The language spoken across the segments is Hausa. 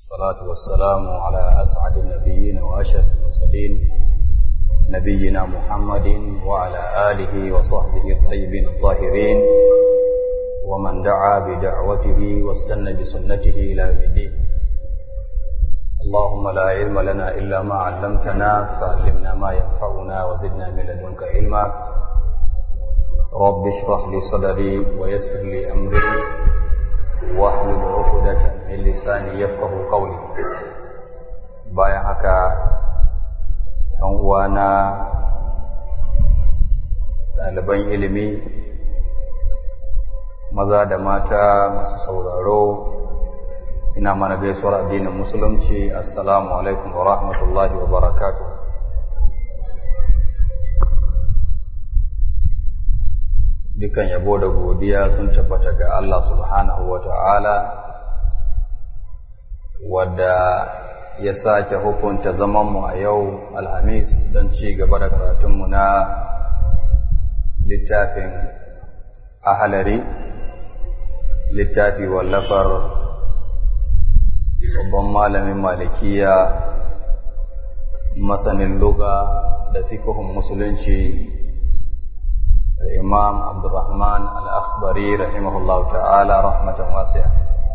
الصلاة والسلام على أسعد النبيين وأشرف المرسلين نبينا محمد وعلى آله وصحبه الطيبين الطاهرين ومن دعا بدعوته واستنى بسنته إلى يوم الدين اللهم لا علم لنا إلا ما علمتنا فعلمنا ما ينفعنا وزدنا من لدنك علما رب اشرح لي صدري ويسر لي أمري واحلل عقدة من لساني يفقه قولي bayan haka ɗan uwana ɗaliban ilimi maza da mata masu sauraro ina mana gaisuwar addinin musulunci assalamu alaikum wa rahmatullahi wa barakatuh dukan yabo da godiya sun tabbata ga Allah subhanahu wa ta'ala wadda ya sake hukunta zamanmu a yau alhamis don ci gaba da karatunmu na littafin ahalari littafi wallafar babban malamin malikiya masanin luga da fikihun musulunci الإمام عبد الرحمن الأخضري رحمه الله تعالى رحمة واسعة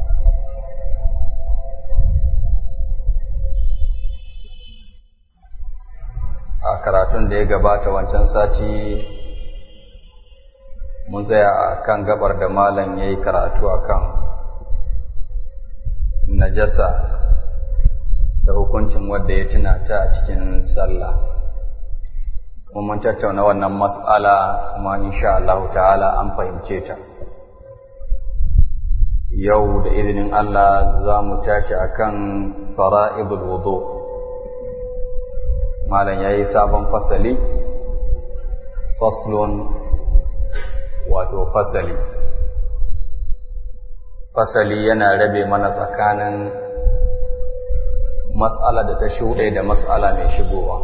a karatun da ya gabata wancan sati mun tsaya a kan gabar da malam ya yi karatu a kan najasa da hukuncin wadda ya tuna ta a cikin sallah kuma mun tattauna wannan mas'ala kuma insha Allah ta'ala an fahimce ta yau da izinin Allah za mu tashi akan fara'idul wudu malam yayi sabon fasali faslun wato fasali fasali yana rabe mana tsakanin mas'ala da ta shuɗe da mas'ala mai shigowa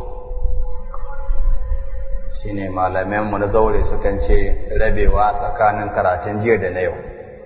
shine malamanmu na zaure sukan ce rabewa tsakanin karatun jiya da na yau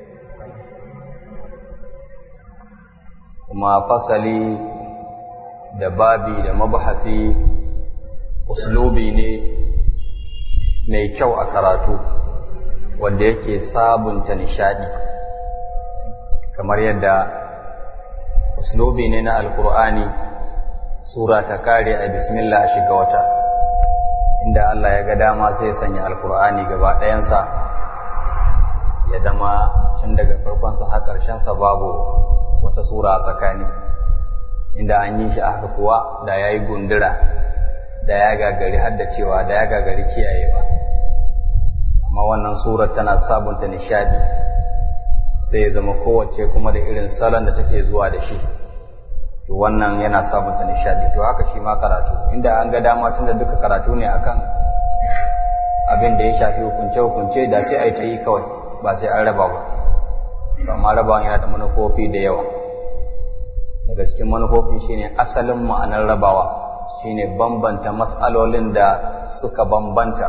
kuma fasali da babi da mabahasi uslubi ne mai kyau a karatu wanda yake sabunta nishadi kamar yadda uslubi ne na alkur'ani sura ta kare a bismillah a shiga wata inda Allah ya ga dama sai ya sanya alkur'ani gaba ɗayansa ya dama tun daga farkonsa har ƙarshensa babu wata sura a tsakani inda an yi shi a haka kuwa da ya yi gundura da ya gagari haddacewa da ya gagari kiyayewa amma wannan surar tana sabunta nishadi sai ya zama kowace kuma da irin salon da take zuwa da shi to wannan yana sabunta nishadi to haka shi ma karatu inda an ga dama tunda duka karatu ne akan abin da ya shafi hukunce hukunce da sai a yi ta yi kawai ba sai an raba ba amma rabawan yana da manufofi da yawa daga cikin manufofi shine asalin ma'anar rabawa shine bambanta mas'alolin da suka bambanta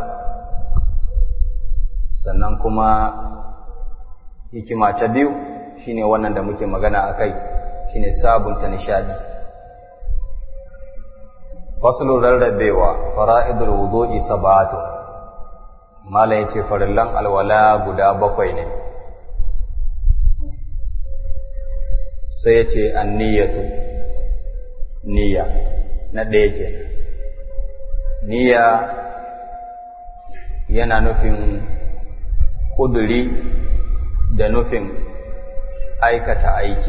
sannan kuma hikima ta biyu shine wannan da muke magana a kai shine sabunta nishadi faslun rarrabewa fara'idul wudu'i sab'atu mala yace farillan alwala guda bakwai ne sai yace anniyatu niyya na ɗaya ke niyya yana nufin kuduri da nufin aikata aiki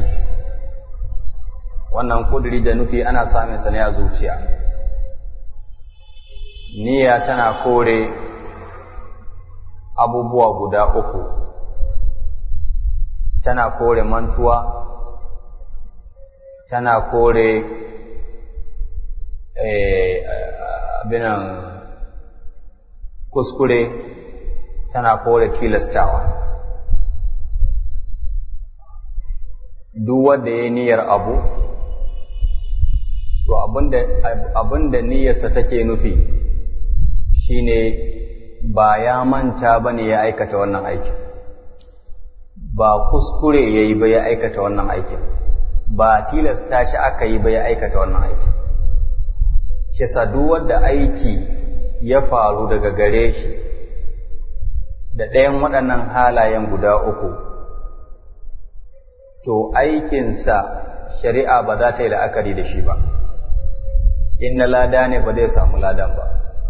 wannan kuduri da nufi ana samun sa ne a zuciya niyya tana kore abubuwa guda uku tana kore mantuwa tana kore abinan kuskure tana kore tilastawa duk wanda ya yi niyyar abu to abinda niyyarsa take nufi shine ba ya manta ba ne ya aikata wannan aikin ba kuskure ya yi ba ya aikata wannan aikin ba tilasta shi aka yi ba ya aikata wannan aiki shi yasa duk wanda aiki ya faru daga gare shi da ɗayan waɗannan halayen guda uku to aikinsa shari'a ba za ta yi la'akari da shi ba in na lada ne ba zai samu ladan ba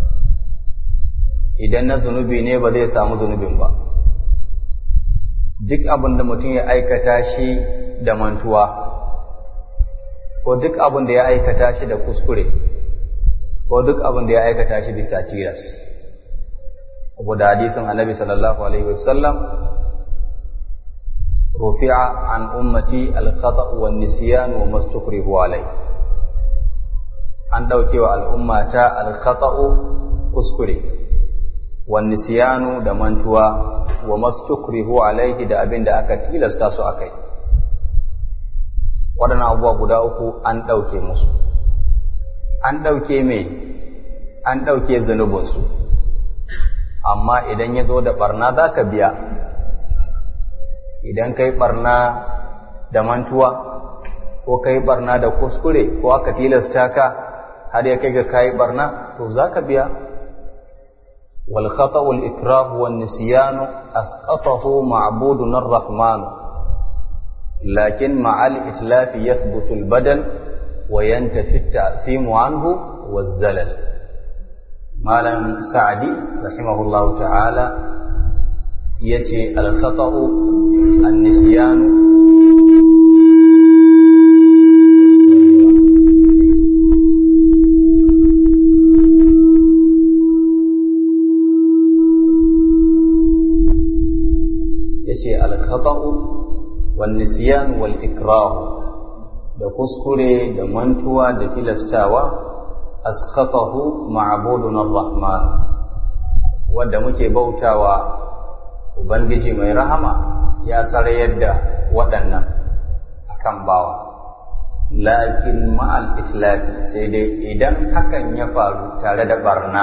idan na zunubi ne ba zai samu zunubin ba duk abin da mutum ya aikata shi da mantuwa ko duk abin da ya aikata shi da kuskure ko duk abin da ya aikata shi bisa tilas saboda hadisin annabi sallallahu alaihi wasallam rufi'a an ummati al-khata' wa nisyan wa mastukrihu alai an dauke wa al'ummata al-khata'u kuskure wa nisyanu da mantuwa wa mastukrihu alaihi da abin da aka tilasta su akai waɗannan abubuwa guda uku an ɗauke musu an ɗauke mai an ɗauke zunubinsu amma idan ya zo da ɓarna za ka biya idan ka yi ɓarna da mantuwa ko ka yi ɓarna da kuskure ko aka tilasta ka har ya kai ga ka yi ɓarna to za ka biya والخطأ الإكراه والنسيان أسقطه معبودنا الرحمن لكن مع الإتلاف يثبت البدل وينتفي التأثيم عنه والزلل مالا سعدي رحمه الله تعالى يتي الخطأ النسيان يتي الخطأ والنسيان والإكراه da kuskure da mantuwa da tilastawa askatahu ma'budun ar-rahman wanda muke bautawa ubangiji mai rahama ya sarayar da waɗannan akan bawa lakin ma'al itlafi sai dai idan hakan ya faru tare da barna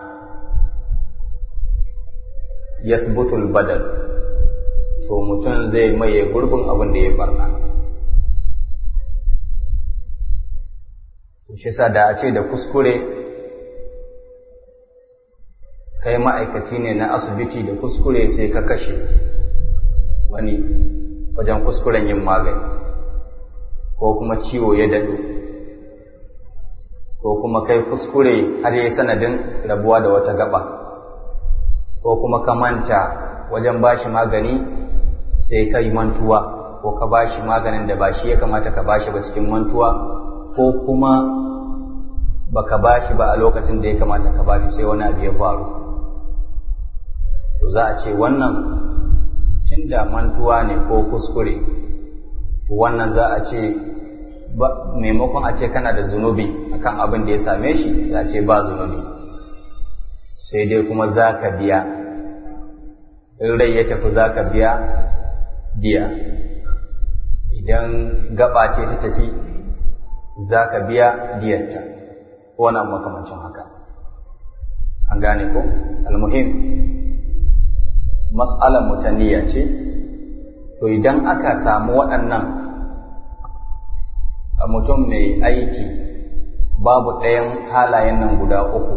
yathbutul badal to mutum zai maye gurbin abin da ya barna shi sa da a ce da kuskure kai ma'aikaci ne na asibiti da kuskure sai ka kashe wani wajen kuskuren yin magani ko kuma ciwo ya daɗo ko kuma kai kuskure har yi sanadin rabuwa da wata gaba ko kuma ka manta wajen bashi magani sai ka yi mantuwa ko ka bashi maganin da ba shi ya kamata ka bashi ba cikin mantuwa ko kuma baka bashi ba a lokacin da ya kamata ka bashi sai wani abu ya faru to za a ce wannan tunda mantuwa ne ko kuskure to wannan za a ce maimakon a ce kana da zunubi akan abin da ya same shi za a ce ba zunubi sai dai kuma za ka biya in rai ya tafi za ka biya biya idan gaba ce ta tafi za ka biya diyarta ko wani makamancin haka an gane ko almuhim mas'alar mutaniya ce to idan aka samu waɗannan a mutum mai aiki babu ɗayan halayen nan guda uku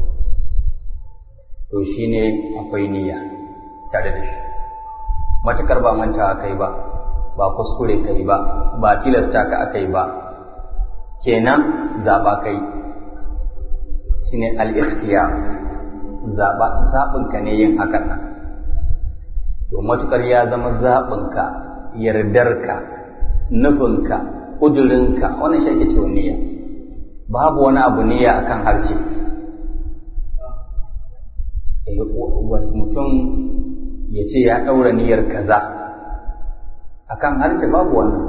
to shine akwai niyya tare da shi matukar ba manta kai ba ba kuskure kai ba ba tilasta ka aka yi ba kenan zaɓa kai shine al-ikhtiyar zaɓa zaɓinka ne yin hakan nan to matukar ya zama zaɓinka yardarka nufinka ƙudurinka wannan shi ake cewa niyya babu wani abu niyya akan harshe mutum ya ce ya ɗaura niyyar kaza akan harshe babu wannan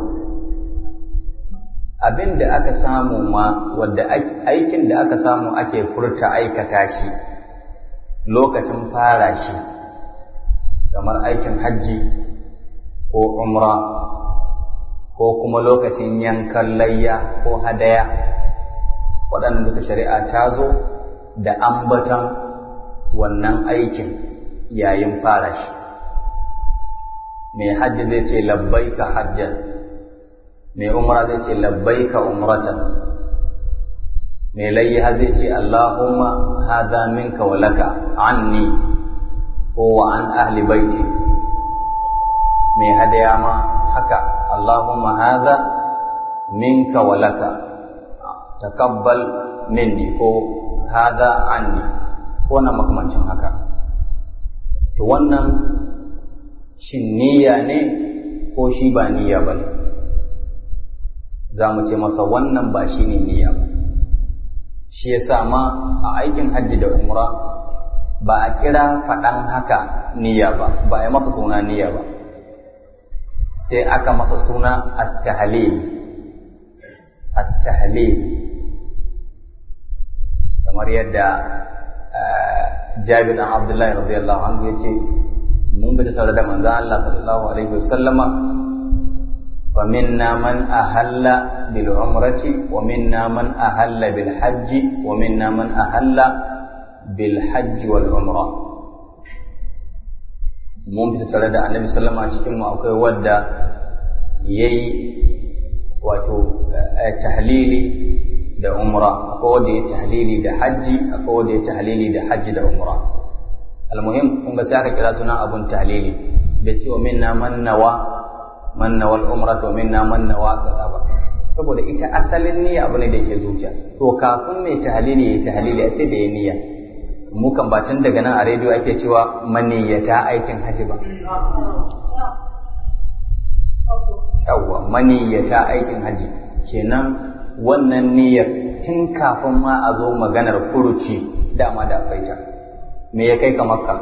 abin da aka samu ma wadda aikin da aka samu ake furta aikata shi lokacin fara shi kamar aikin hajji ko umra ko kuma lokacin yankan layya ko hadaya waɗanda duka shari'a ta zo da ambatan wannan aikin yayin fara shi mai hajji zai ce labbaika hajjan mai umra zai ce labbaika umratan mai layya zai ce Allahumma hadha minka wa laka anni ko wa an ahli baiti mai hadaya ma haka Allahumma hadha minka wa laka takabbal minni ko hadha anni ko na makamancin haka to wannan shin niyya ne ko shi ba niyya ba ne za mu ce masa wannan ba shi ne niyya ba shi ya sa ma a aikin hajji da umra ba a kira faɗan haka niyya ba ba a yi masa suna niyya ba sai aka masa suna at-tahlil at-tahlil kamar yadda Jabir dan Abdullahi radiyallahu anhu yace mun bi tare da manzon Allah sallallahu alaihi wasallama fa minna man ahalla bil umrati wa minna man ahalla bil hajji wa minna man ahalla bil hajji wal umra mun bi tare da Annabi sallama cikin mu akwai wanda yayi wato tahlili da umra akwai wanda ya tahlili da hajji akwai wanda ya tahlili da hajji da umra almuhim kun ga sai aka kira sunan abun tahlili da cewa minna man nawa man nawa al-umra to minna man nawa kaza ba saboda ita asalin niyya abu ne da yake zuciya to kafin mai tahlili ya tahlili sai da ya niyya mu kan ba tun daga nan a rediyo ake cewa maniyyata aikin haji ba yawwa maniyyata aikin haji kenan wannan niyyar tun kafin ma a zo maganar furuci dama da akwai ta me ya kai ka makka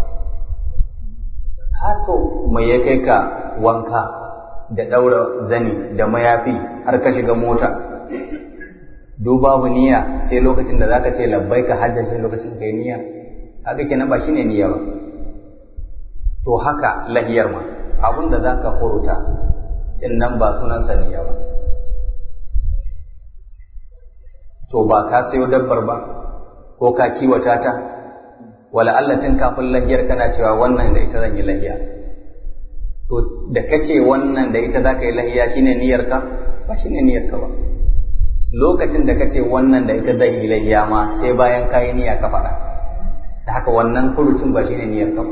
hato me ya kai ka wanka da ɗaura zani da mayafi har ka shiga mota duk babu niyya sai lokacin da zaka ce labbai ka hajjar sai lokacin kai niyya haka kenan ba shine niyya ba to haka lahiyar ma abin da zaka furuta din nan ba sunansa niyya ba to ba ka sayo dabbar ba ko ka kiwata ta wala Allah tun kafin lahiyar kana cewa wannan da ita zan yi lahiya to da kace wannan da ita zaka yi lahiya shine niyyar ka ba shine niyyar ka ba lokacin da kace wannan da ita zan yi lahiya ma sai bayan ka yi niyya ka faɗa da haka wannan furucin ba shine niyyar ka ba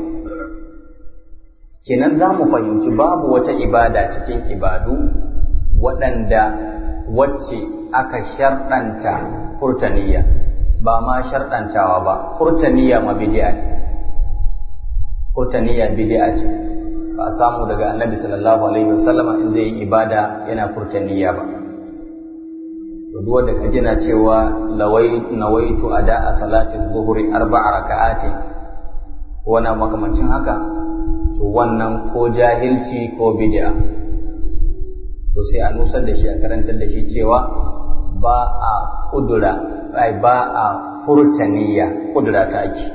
kenan za mu fahimci babu wata ibada cikin ibadu waɗanda wacce aka sharɗanta furtaniya ba ma sharɗantawa ba furtaniya ma bid'a ne furtaniya bid'a ce ba a samu daga annabi sallallahu alaihi wasallama in zai yi ibada yana furtaniya ba to duk wanda kaje na cewa lawai nawaitu ada a salati zuhri arba'a raka'atin ko na makamancin haka to wannan ko jahilci ko bid'a to sai a nusar da shi a karantar da shi cewa ba a kudura ai ba a furtaniya kudura ta ake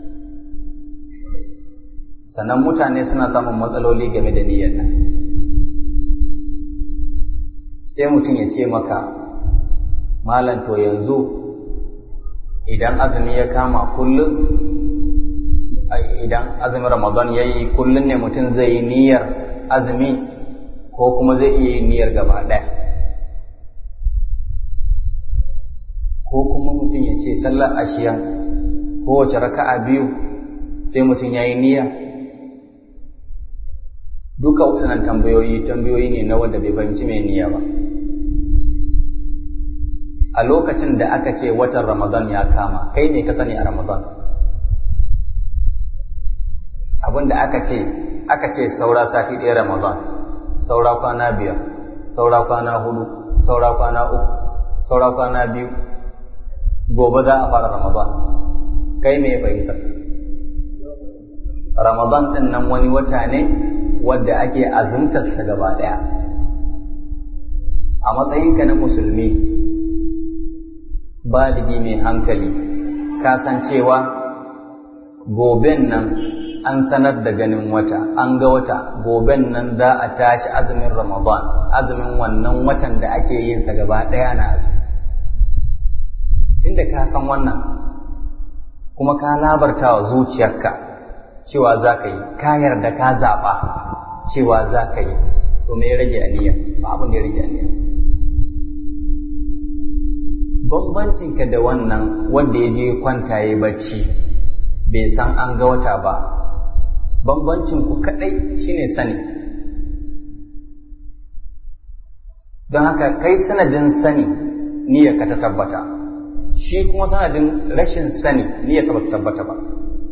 sannan mutane suna samun matsaloli game da niyyar nan sai mutum ya ce maka malam to yanzu idan azumi ya kama kullum idan azumin ramadan ya yi kullum ne mutum zai yi niyyar azumi ko kuma zai iya yin niyyar gaba ɗaya ko kuma mutum ya ce sallar ashiya kowace raka'a biyu sai mutum ya yi niyya duka waɗannan tambayoyi tambayoyi ne na wanda bai fahimci mai niyya ba a lokacin da aka ce watan ramadan ya kama kai ne ka sani a ramadan abin da aka ce aka ce saura sati ɗaya ramadan saura kwana biyar saura kwana hudu saura kwana uku saura kwana biyu gobe za a fara ramadan kai me fahimtar ramadan ɗin nan wani wata ne wadda ake azumtarsa gaba ɗaya a matsayinka na musulmi baligi mai hankali ka san cewa goben nan an sanar da ganin wata an ga wata goben nan za a tashi azumin ramadan azumin wannan watan da ake yin sa gaba ɗaya na azumi tunda ka san wannan kuma ka labarta wa zuciyarka cewa za ka yi ka yarda ka zaɓa cewa za ka yi to me ya rage aniya ba abin da ya rage aniya bambancinka da wannan wanda ya je kwanta ya bacci bai san an ga wata ba bambancin ku kadai shine sani don haka kai sanadin sani niyyarka ta tabbata shi kuma sanadin rashin sani niyyarsa ba ta tabbata ba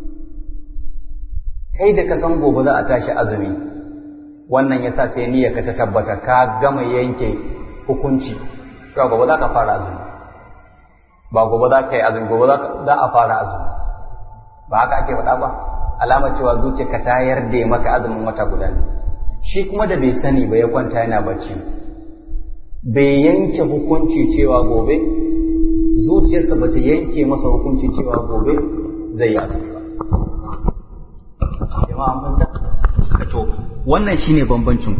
kai da ka san gobe za a tashi azumi wannan yasa sai niyyarka ta tabbata ka gama yanke hukunci cewa gobe za ka fara azumi ba gobe za ka yi azumi gobe za a fara azumi ba haka ake faɗa ba alamar cewa zuciyarka ta yarda maka azumin wata guda ne shi kuma da bai sani ba ya kwanta yana bacci bai yanke hukunci cewa gobe zuciyarsa ba ta yanke masa hukunci cewa gobe zai yi azumi ba jama'a an fahimta to wannan shine bambancin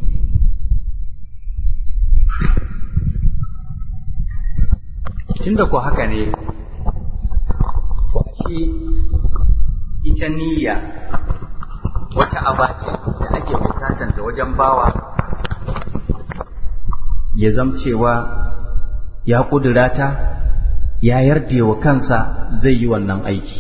tunda ko haka ne to shi ita niyya wata abace da ake bukatar da wajen bawa ya zamcewa ya kudura ta ya yarda wa kansa zai yi wannan aiki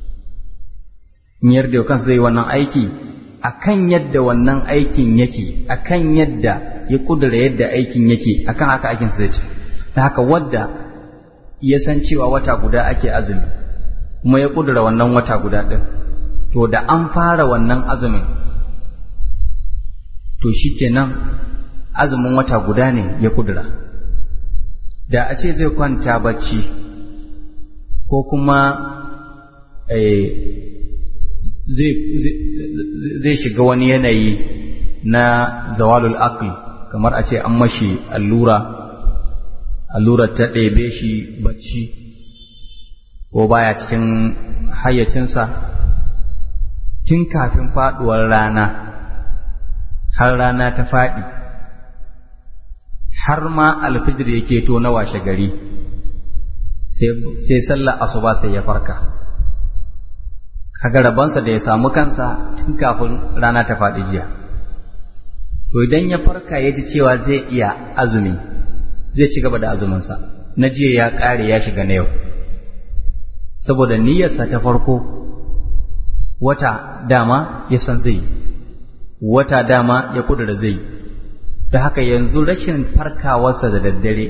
in yarda wa kansa zai yi wannan aiki akan yadda wannan aikin yake akan yadda ya kudura yadda aikin yake akan haka aikin zai ce ta haka wadda ya san cewa wata guda ake azumi kuma ya kudura wannan wata guda ɗin to da an fara wannan azumin to shikenan azumin wata guda ne ya kudura da a ce zai kwanta bacci ko kuma zai shiga wani yanayi na zawalul aql kamar a ce an mashi allura allurar ta ɗebe shi bacci ko baya cikin hayyacinsa tun kafin faɗuwar rana har rana ta faɗi har ma alfijir yake to na washe gari sai sallar asuba sai ya farka kaga rabansa da ya samu kansa tun kafin rana ta faɗi jiya to idan ya farka ya ji cewa zai iya azumi zai ci gaba da azuminsa na jiya ya ƙare ya shiga na yau saboda niyyarsa ta farko wata dama ya san zai wata dama ya kudura zai da haka yanzu rashin farkawarsa da daddare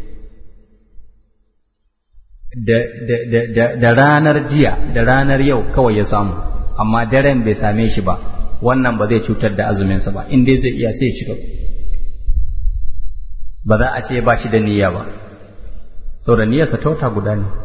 da ranar jiya da ranar yau kawai ya samu amma daren bai same shi ba wannan ba zai cutar da azuminsa ba in dai zai iya sai ya ci gaba ba za a ce ba shi da niyya ba saboda niyyarsa ta wata guda ne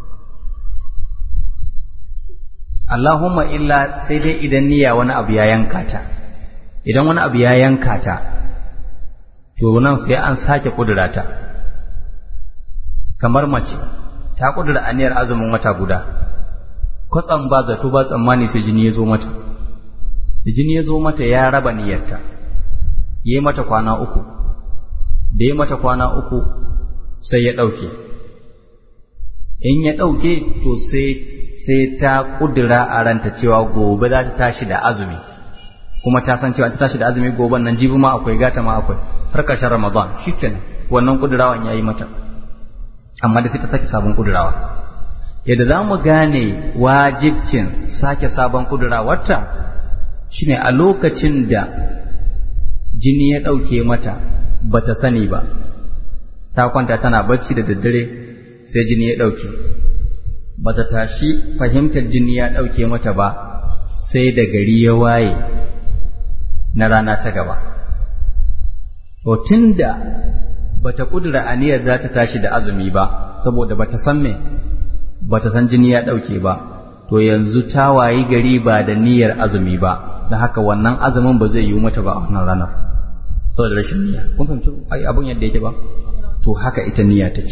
Allahumma illa sai dai idan niyya wani abu ya yanka ta idan wani abu ya yanka ta to nan sai an sake kudura ta kamar mace ta kudura aniyar azumin wata guda kwatsam ba zato ba tsammani sai jini ya zo mata da jini ya zo mata ya raba niyyarta yi mata kwana uku da ya mata kwana uku sai ya ɗauke in ya ɗauke to sai sai ta ƙudura a ranta cewa gobe za ta tashi da azumi kuma ta san cewa ta tashi da azumi gobe nan jibi ma akwai gata ma akwai har ƙarshen ramadan shikenan wannan ƙudurawan ya yi mata amma da sai ta sake sabon ƙudurawa yadda za mu gane wajibcin sake sabon ƙudurawarta shine a lokacin da jini ya ɗauke mata ba ta sani ba ta kwanta tana bacci da daddare sai jini ya ɗauke ba ta tashi fahimtar jini ya ɗauke mata ba sai da gari ya waye na rana ta gaba to tunda ba ta ƙudura aniyar za ta tashi da azumi ba saboda ba ta san me ba ta san jini ya ɗauke ba to yanzu ta wayi gari ba da niyyar azumi ba da haka wannan azumin ba zai yi mata ba a wannan ranar saboda rashin niyya kun fahimci ai abun yadda yake ba to haka ita niyya take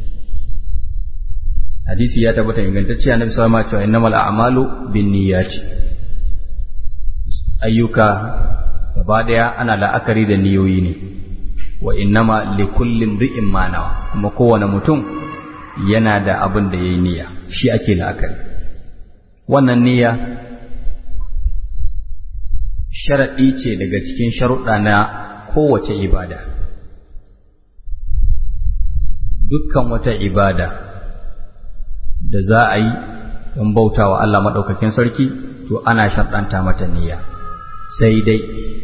hadisi ya tabbata ingantacce annabi sallallahu alaihi wasallam cewa innamal a'malu binniyati ayyuka gaba daya ana la'akari da niyoyi ne wa innama likulli imri'in ma nawa kuma kowane mutum yana da abin da yayi niyya shi ake la'akari wannan niyya sharaɗi ce daga cikin sharuɗa na kowace ibada dukkan wata ibada da za a yi don bauta wa Allah maɗaukakin sarki to ana sharɗanta mata niyya sai dai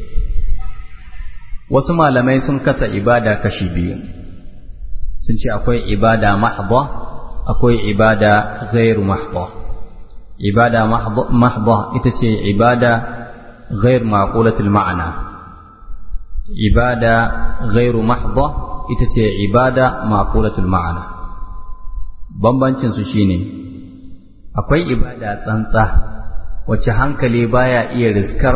wasu malamai sun kasa ibada kashi biyu sun ce akwai ibada mahdha akwai ibada ghairu mahdha ibada mahdha ita ce ibada ghair maqulatul ma'ana ibada ghairu mahdha ita ce ibada maqulatul ma'ana bambancin su shine akwai ibada tsantsa wacce hankali baya iya riskar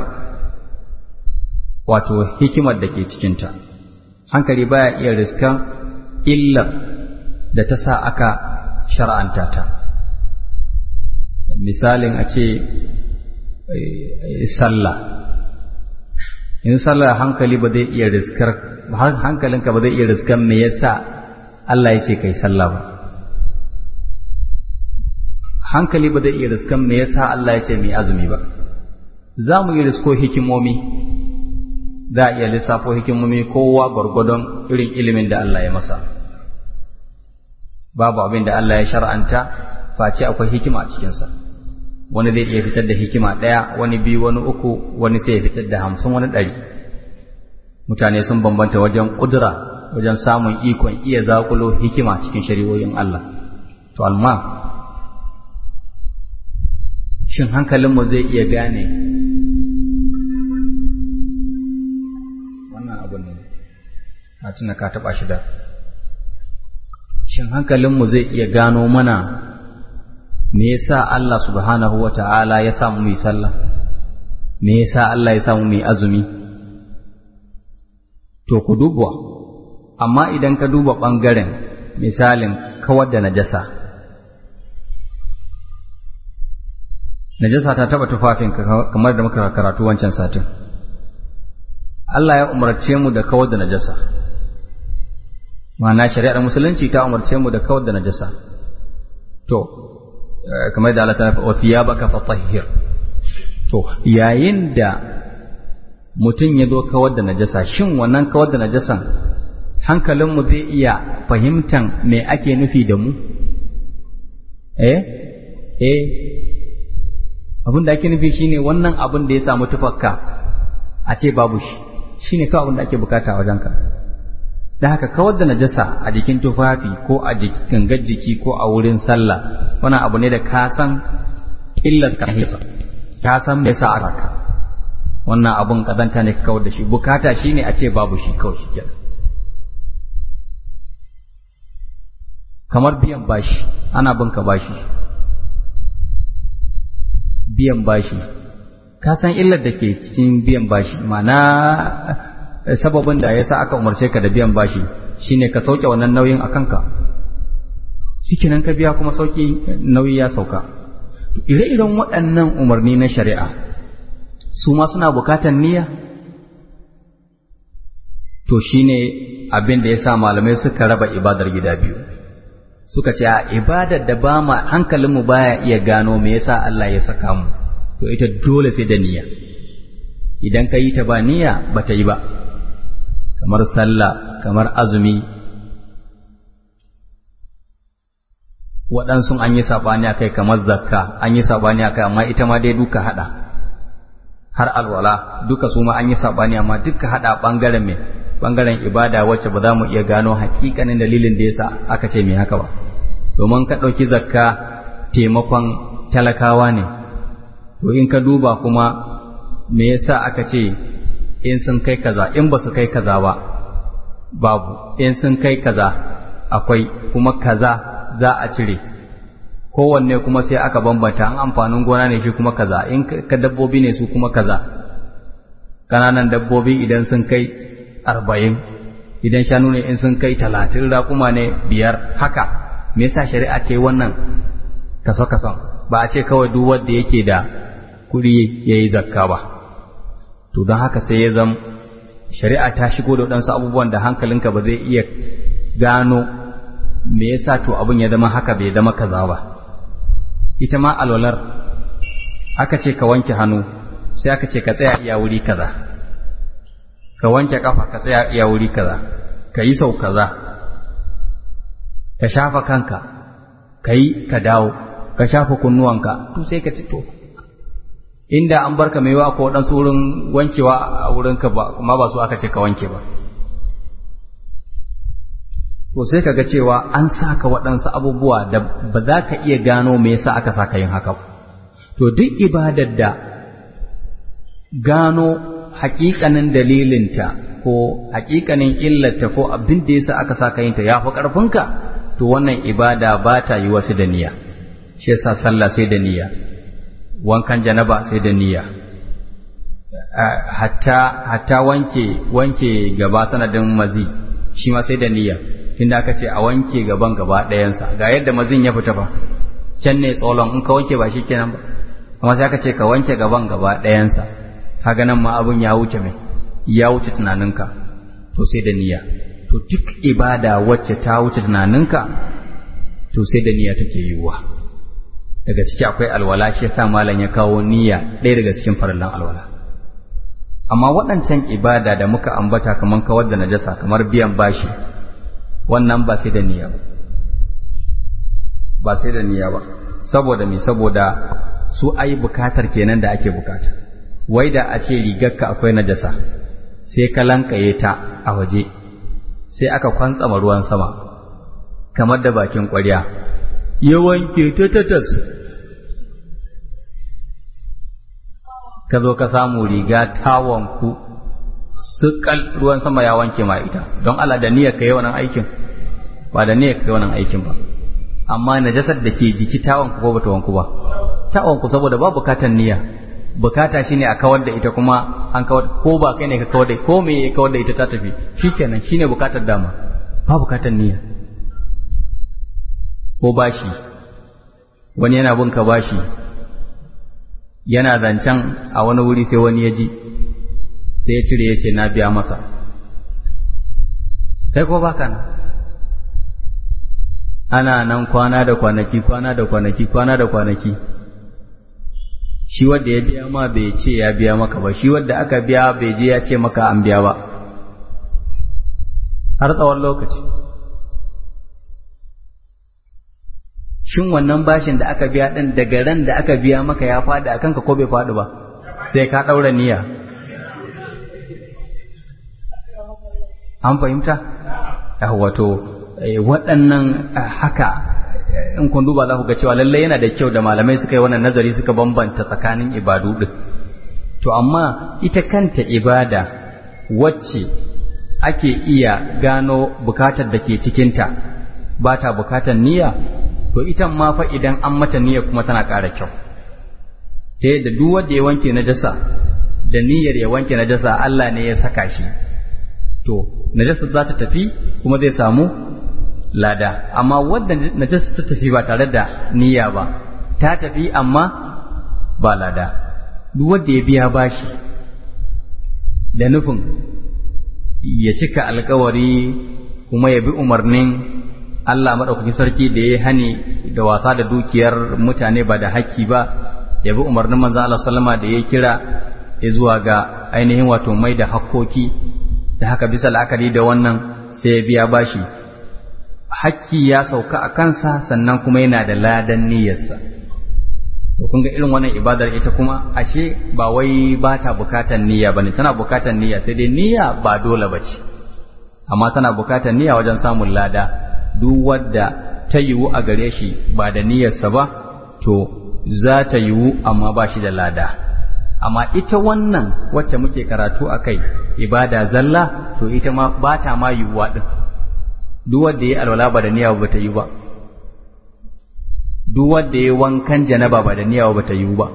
wato hikimar da ke cikinta hankali baya iya riskar illar da ta sa aka shar'anta ta misalin a ce sallah in sallah hankali ba zai iya riskar hankalinka ba zai iya riskar me yasa Allah ya ce kai sallah ba hankali ba zai iya riskan me yasa Allah ya ce mai azumi ba za mu yi risko hikimomi za a iya lissafo hikimomi kowa gwargwadon irin ilimin da Allah ya masa babu abin da Allah ya shar'anta face akwai hikima a cikinsa wani zai iya fitar da hikima ɗaya wani biyu wani uku wani sai ya fitar da hamsin wani ɗari mutane sun bambanta wajen ƙudura wajen samun ikon iya zakulo hikima cikin shari'o'in Allah to amma shin hankalinmu zai iya gane wannan abun ne a tuna ka taɓa shi da shin hankalinmu zai iya gano mana me yasa Allah subhanahu wa ta'ala ya samu mu sallah me yasa Allah ya samu mu azumi to ku duba amma idan ka duba ɓangaren misalin kawar da najasa najasa ta taba tufafinka kamar da muka karatu wancan satin Allah ya umarce mu da kawar da najasa ma'ana shari'ar musulunci ta umarce mu da kawar da najasa to kamar da Allah ta fa thiyabaka fatahhir to yayin da mutum ya zo kawar da najasa shin wannan kawar da najasan hankalinmu zai iya fahimtan me ake nufi da mu eh eh abin da ake nufi shine wannan abin da ya samu tufakka a ce babu shi shine kawai abin da ake bukata a wajenka da haka kawar da najasa a jikin tufafi ko a gangar jiki ko a wurin sallah wannan abu ne da ka san illar ka ka san me yasa aka ka wannan abun kazanta ne ka kawar da shi bukata shine a ce babu shi kawai shi kenan kamar biyan bashi ana bin ka bashi biyan bashi ka san illar da ke cikin biyan bashi mana sababin da ya sa aka umarce ka da biyan bashi shine ka sauke wannan nauyin a kanka shikenan ka biya kuma sauki nauyi ya sauka ire-iren waɗannan umarni na shari'a su ma suna bukatan niyya to shine abin da ya sa malamai suka raba ibadar gida biyu suka ce a ibadar da ba ma hankalinmu baya iya gano me yasa Allah ya saka mu to ita dole sai da niyya idan ka yi ta ba niyya ba ta yi ba kamar sallah kamar azumi waɗansu an yi saɓani a kai kamar zakka an yi saɓani a kai amma ita ma dai duka haɗa har alwala duka su ma an yi saɓani amma duka haɗa ɓangaren mai ɓangaren ibada wacce ba za mu iya gano hakikanin dalilin da yasa aka ce mai haka ba domin ka ɗauki zakka taimakon talakawa ne to in ka duba kuma me yasa aka ce in sun kai kaza in ba su kai kaza ba babu in sun kai kaza akwai kuma kaza za a cire kowanne kuma sai aka bambanta an amfanin gona ne shi kuma kaza in ka dabbobi ne su kuma kaza ƙananan dabbobi idan sun kai arba'in idan shanu ne in sun kai talatin raƙuma ne biyar haka me yasa shari'a ta yi wannan kaso kason ba a ce kawai duk wanda yake da kuɗi ya yi zakka ba to don haka sai ya zam shari'a ta shigo da waɗansu abubuwan da hankalinka ba zai iya gano me yasa to abin ya zama haka bai zama kaza ba ita ma alwalar aka ce ka wanke hannu sai aka ce ka tsaya iya wuri kaza ka wanke kafa ka tsaya iya wuri kaza ka yi sau kaza ka shafa kanka ka yi ka dawo ka shafa kunnuwanka to sai ka ci to inda an barka mai wa ko waɗansu wurin wankewa a wurinka ba kuma ba su aka ce ka wanke ba to sai ka ga cewa an saka waɗansu abubuwa da ba za ka iya gano me yasa aka saka yin haka to duk ibadar da gano hakikanin dalilinta ko hakikanin illarta ko abin da yasa aka saka yin ta ya fi ƙarfinka to wannan ibada ba ta yi wasu da niyya shi yasa sallah sai da niyya wankan janaba sai da niyya hatta hatta wanke wanke gaba sanadin mazi shi ma sai da niyya tunda aka ce a wanke gaban gaba ɗayansa ga yadda mazin ya fita fa can ne tsolon in ka wanke ba shi kenan ba amma sai aka ce ka wanke gaban gaba ɗayansa kaga nan ma abin ya wuce mai ya wuce tunaninka to sai da niyya to duk ibada wacce ta wuce tunaninka to sai da niyya take yiwuwa daga ciki akwai alwala shi yasa malam ya kawo niyya ɗaya daga cikin farallan alwala amma waɗancan ibada da muka ambata kamar kawar da najasa kamar biyan bashi wannan ba sai da niyya ba ba sai da niyya ba saboda me saboda su ai bukatar kenan da ake bukata wai da a ce rigarka akwai najasa sai ka lankaye ta a waje sai aka kwantsama ruwan sama kamar da bakin ƙwarya ya wanke ta tatas ka zo ka samu riga ta wanku sukal ruwan sama ya wanke ma ita don Allah da niyyar kai wannan aikin ba da niyyar kai wannan aikin ba amma najasar da ke jiki ta wanku ko bata wanku ba ta wanku saboda ba bukatan niyya bukata shine a kawar da ita kuma an kawar ko ba kai ne ka kawar da ko me ya kawar da ita ta tafi shikenan shine bukatar dama ba bukatan niyya ko bashi wani yana bin ka bashi yana zancen a wani wuri sai wani ya ji sai ya cire ya ce na biya masa kai ko baka nan ana nan kwana da kwanaki kwana da kwanaki kwana da kwanaki shi wadda ya biya ma bai ce ya biya maka ba shi wadda aka biya bai je ya ce maka an biya ba har tsawon lokaci shin wannan bashin da aka biya ɗin daga ran da aka biya maka ya faɗi a kanka ko bai faɗi ba sai ka ɗaura niyya an fahimta wato waɗannan haka in kun duba za ku ga cewa lallai yana da kyau da malamai suka yi wannan nazari suka bambanta tsakanin ibadu ɗin to amma ita kanta ibada wacce ake iya gano bukatar da ke cikinta ba ta bukatar niyya to ita ma fa idan an mata niyya kuma tana ƙara kyau ta yadda duk wanda ya wanke najasa da niyyar ya wanke najasa Allah ne ya saka shi to najasa za ta tafi kuma zai samu lada amma wadda najasa ta tafi ba tare da niyya ba ta tafi amma ba lada duk wanda ya biya bashi da nufin ya cika alkawari kuma ya bi umarnin Allah maɗaukakin sarki da ya hani da wasa da dukiyar mutane ba da haƙƙi ba ya bi umarnin manzan Allah sallama da ya kira ya zuwa ga ainihin wato mai da hakkoki da haka bisa la'akari da wannan sai ya biya bashi hakki ya sauka a kansa sannan kuma yana da ladan niyyarsa to kun ga irin wannan ibadar ita kuma ashe ba wai ba ta bukatan niyya bane tana bukatan niyya sai dai niyya ba dole bace amma tana bukatan niyya wajen samun lada duk wadda ta yiwu a gare shi ba da niyyarsa ba to za ta yiwu amma ba shi da lada amma ita wannan wacce muke karatu a kai ibada zalla to ita ma ba ta ma yiwuwa ɗin duk wanda ya alwala ba da niyya ba ta yi ba duk wanda ya wankan janaba ba da niyya ba ta yi ba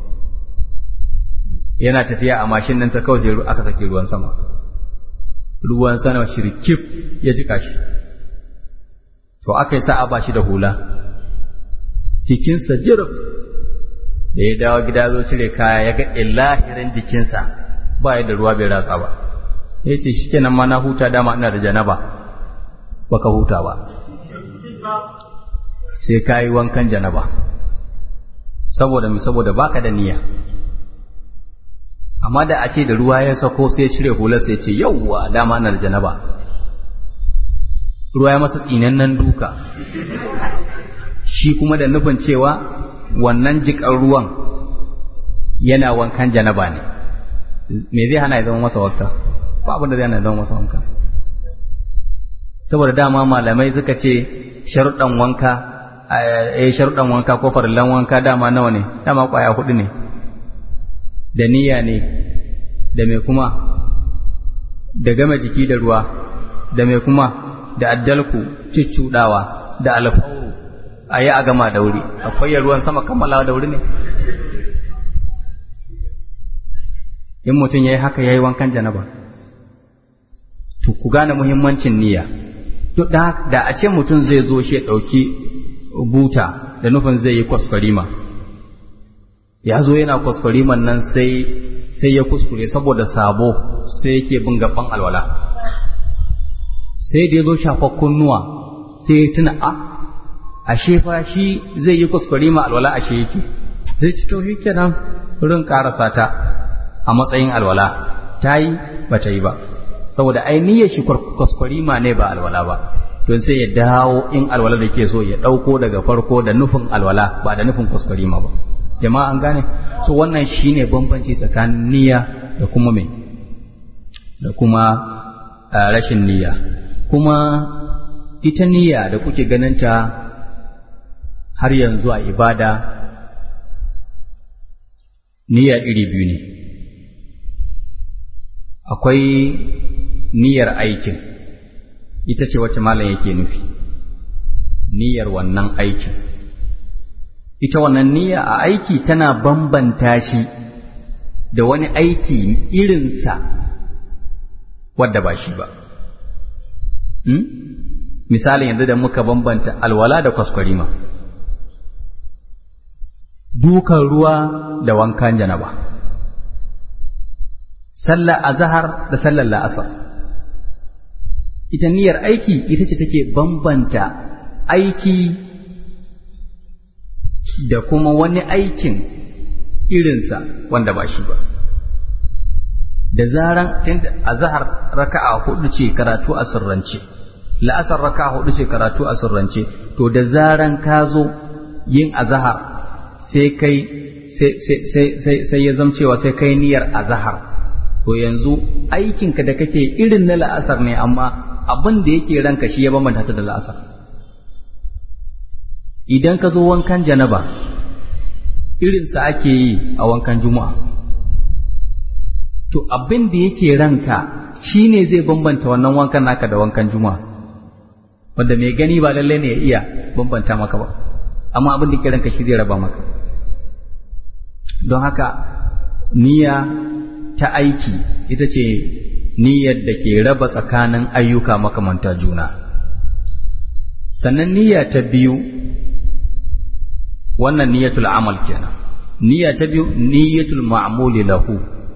yana tafiya a mashin ɗinsa kawai sai aka saki ruwan sama ruwan sama shirkif ya jika shi to aka yi sa'a ba shi da hula jikinsa jirab da ya dawo gida zo cire kaya ya ga illahirin jikinsa ba da ruwa bai ratsa ba ya ce shi kenan ma na huta dama ina da janaba baka huta ba sai ka yi wankan janaba saboda mi saboda baka da niyya amma da a ce da ruwa ya sako sai ya cire hular sai ce yauwa dama na da janaba ruwa ya masa tsinannen duka shi kuma da nufin cewa wannan jiƙar ruwan yana wankan janaba ne me zai hana ya zama masa wanka ba abin da zai hana ya zama masa wanka saboda dama malamai suka ce sharuɗan wanka eh sharuɗan wanka ko farillan wanka dama nawa ne dama ƙwaya hudu ne da niyya ne da mai kuma da gama jiki da ruwa da mai kuma da addalku cuccuɗawa da alfauru a yi a gama da wuri akwai ya ruwan sama kammalawa da wuri ne in mutum ya yi haka ya yi wankan janaba to ku gane muhimmancin niyya duk da a ce mutum zai zo shi ya ɗauki buta da nufin zai yi kwaskwarima ya zo yana kwaskwariman nan sai sai ya kuskure saboda sabo sai yake bin gaban alwala sai da ya zo shafa kunnuwa sai ya tuna a ashe fa shi zai yi kwaskwarima alwala ashe yake zai ci to kenan rin karasa ta a matsayin alwala ta yi ba ta yi ba saboda ainihin shi kwaskwarima ne ba alwala ba don sai ya dawo in alwala da ke so ya ɗauko daga farko da nufin alwala ba da nufin kwaskwarima ba jama'a an gane so wannan shine bambanci tsakanin niyya da kuma me da kuma rashin niyya kuma ita niyya da kuke ganinta har yanzu a ibada niyya iri biyu ne akwai niyyar aikin ita ce wacce malam yake nufi niyyar wannan aikin ita wannan niyya a aiki tana bambanta shi da wani aiki irinsa wadda ba shi ba hmm? misali yanzu da muka bambanta alwala da kwaskwarima dukan ruwa da wankan janaba sallar azahar da sallar la'asar ita niyyar aiki ita ce take bambanta aiki da kuma wani aikin irinsa wanda ba shi ba da zaran tunda azhar raka'a hudu ce karatu a sirrance la'asar raka'a hudu ce karatu a sirrance to da zaran ka zo yin azhar sai kai sai sai sai sai ya zamcewa sai kai niyyar azhar to yanzu aikinka da kake irin na la'asar ne amma abin da yake ranka shi ya bambanta ta da la'asar idan ka zo wankan janaba irinsa ake yi a wankan juma'a to abin da yake ranka shi ne zai bambanta wannan wankan naka da wankan juma'a wanda mai gani ba lalle ne ya iya bambanta maka ba amma abin da ke ranka shi zai raba maka don haka niyya ta aiki ita ce niyyar da ke raba tsakanin ayyuka makamanta juna sannan niyya ta biyu wannan niyyatul amal kenan niyya ta biyu niyyatul ma'muli lahu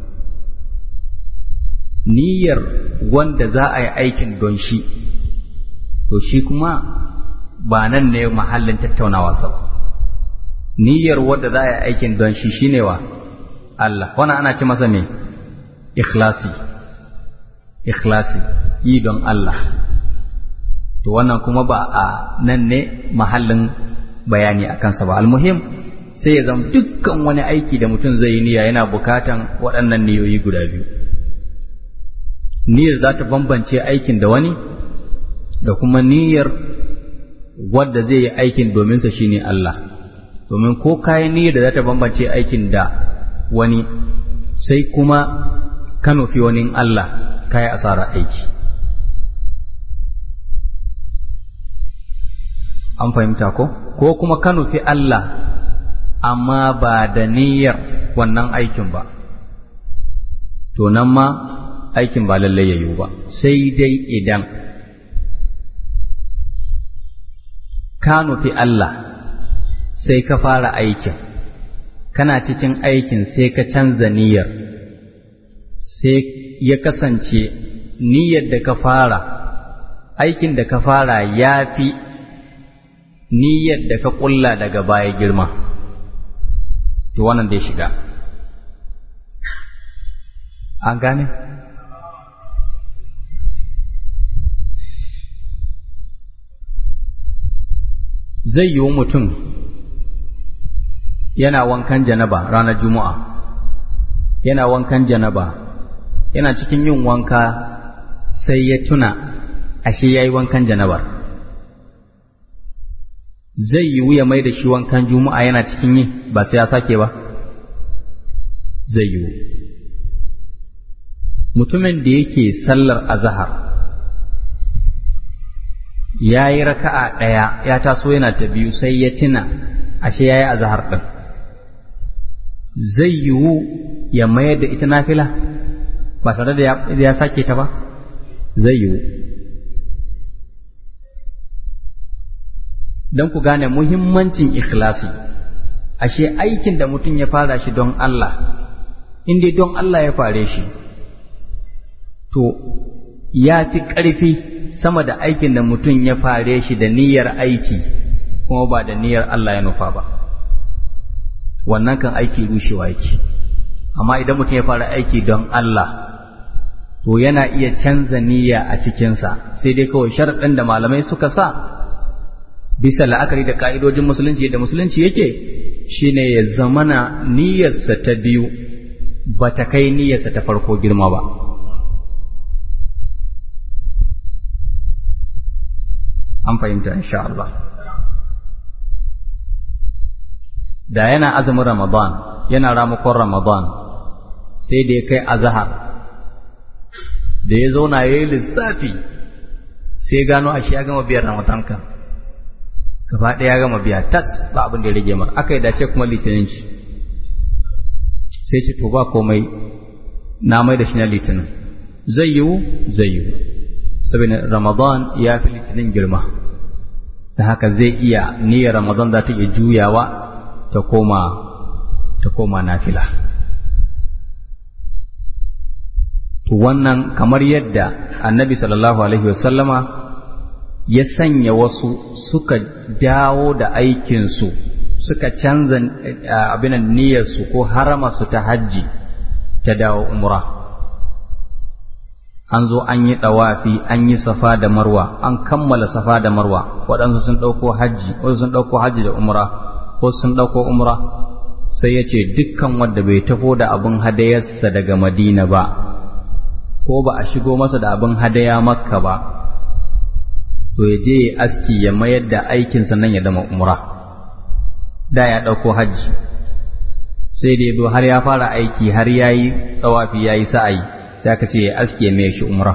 niyyar wanda za a yi aikin don shi to shi kuma ba nan ne mahallin tattaunawa sa niyyar wanda za a yi aikin don shi shine wa Allah wannan ana ce masa me ikhlasi ikhlasi yi don Allah to wannan kuma ba a nan ne mahallin bayani a kansa ba almuhim sai ya zama dukkan wani aiki da mutum zai yi niyya yana bukatan waɗannan niyoyi guda biyu niyyar za ta bambance aikin da wani da kuma niyyar wadda zai yi aikin dominsa shine Allah domin ko kayan niyyar da za ta bambance aikin da wani sai kuma ka nufi wani Allah kayi asara aiki an fahimta ko ko kuma ka nufi Allah amma ba da niyyar wannan aikin ba to nan ma aikin ba lallai ya yiwu ba sai dai idan ka nufi Allah sai ka fara aikin kana cikin aikin sai ka canza niyyar sai ya kasance niyyar da ka fara aikin da ka fara ya fi niyyar da ka ƙulla daga baya girma to wannan dai shiga an gane zai yiwu mutum yana wankan janaba ranar juma'a yana wankan janaba yana cikin yin wanka sai ya tuna ashe ya yi wankan janabar zai yiwu ya mai da shi wankan juma'a yana cikin yi ba sai ya sake ba zai yiwu mutumin da yake sallar azahar ya yi raka'a ɗaya ya taso yana ta biyu sai ya tuna ashe ya yi azahar ɗin zai yiwu ya mayar da ita nafila ba tare da ya sake ta ba zai yiwu don ku gane muhimmancin ikhlasi ashe aikin da mutum ya fara shi don Allah in dai don Allah ya fare shi to ya fi ƙarfi sama da aikin da mutum ya fare shi da niyyar aiki kuma ba da niyyar Allah ya nufa ba wannan kan aiki rushewa yake amma idan mutum ya fara aiki don Allah to yana iya canza niyya a cikinsa sai dai kawai sharaɗin da malamai suka sa bisa la'akari da ka'idojin musulunci da musulunci yake shine ya zamana niyyarsa ta biyu ba ta kai niyyarsa ta farko girma ba an fahimta insha Allah da yana azumin Ramadan yana ramakon Ramadan sai da ya kai azahar da ya zauna ya yi lissafi sai gano a shi ya gama biyar Ramadan kan gaba ɗaya ya gama biya tas ba abin da ya rage mar aka yi dace kuma litinin ci sai ce to ba komai na mai da shi na litinin zai yiwu zai yiwu saboda Ramadan ya fi litinin girma da haka zai iya niyyar Ramadan za ta iya juyawa ta koma ta koma nafila to wannan kamar yadda annabi sallallahu alaihi wasallama ya sanya wasu suka dawo da aikinsu suka canza abinan niyyarsu ko haramarsu ta hajji ta dawo umra an zo an yi ɗawafi an yi safa da marwa an kammala safa da marwa waɗansu sun ɗauko hajji wasu sun ɗauko hajji da umra wasu sun ɗauko umra sai ya ce dukkan wanda bai tafo da abin hadayarsa daga madina ba ko ba a shigo masa da abin hadaya makka ba to ya je ya aski ya mayar da aikinsa nan ya zama umra da ya ɗauko hajji sai da ya zo har ya fara aiki har ya yi tsawafi ya yi sa'ayi sai aka ce ya aski ya mai shi umra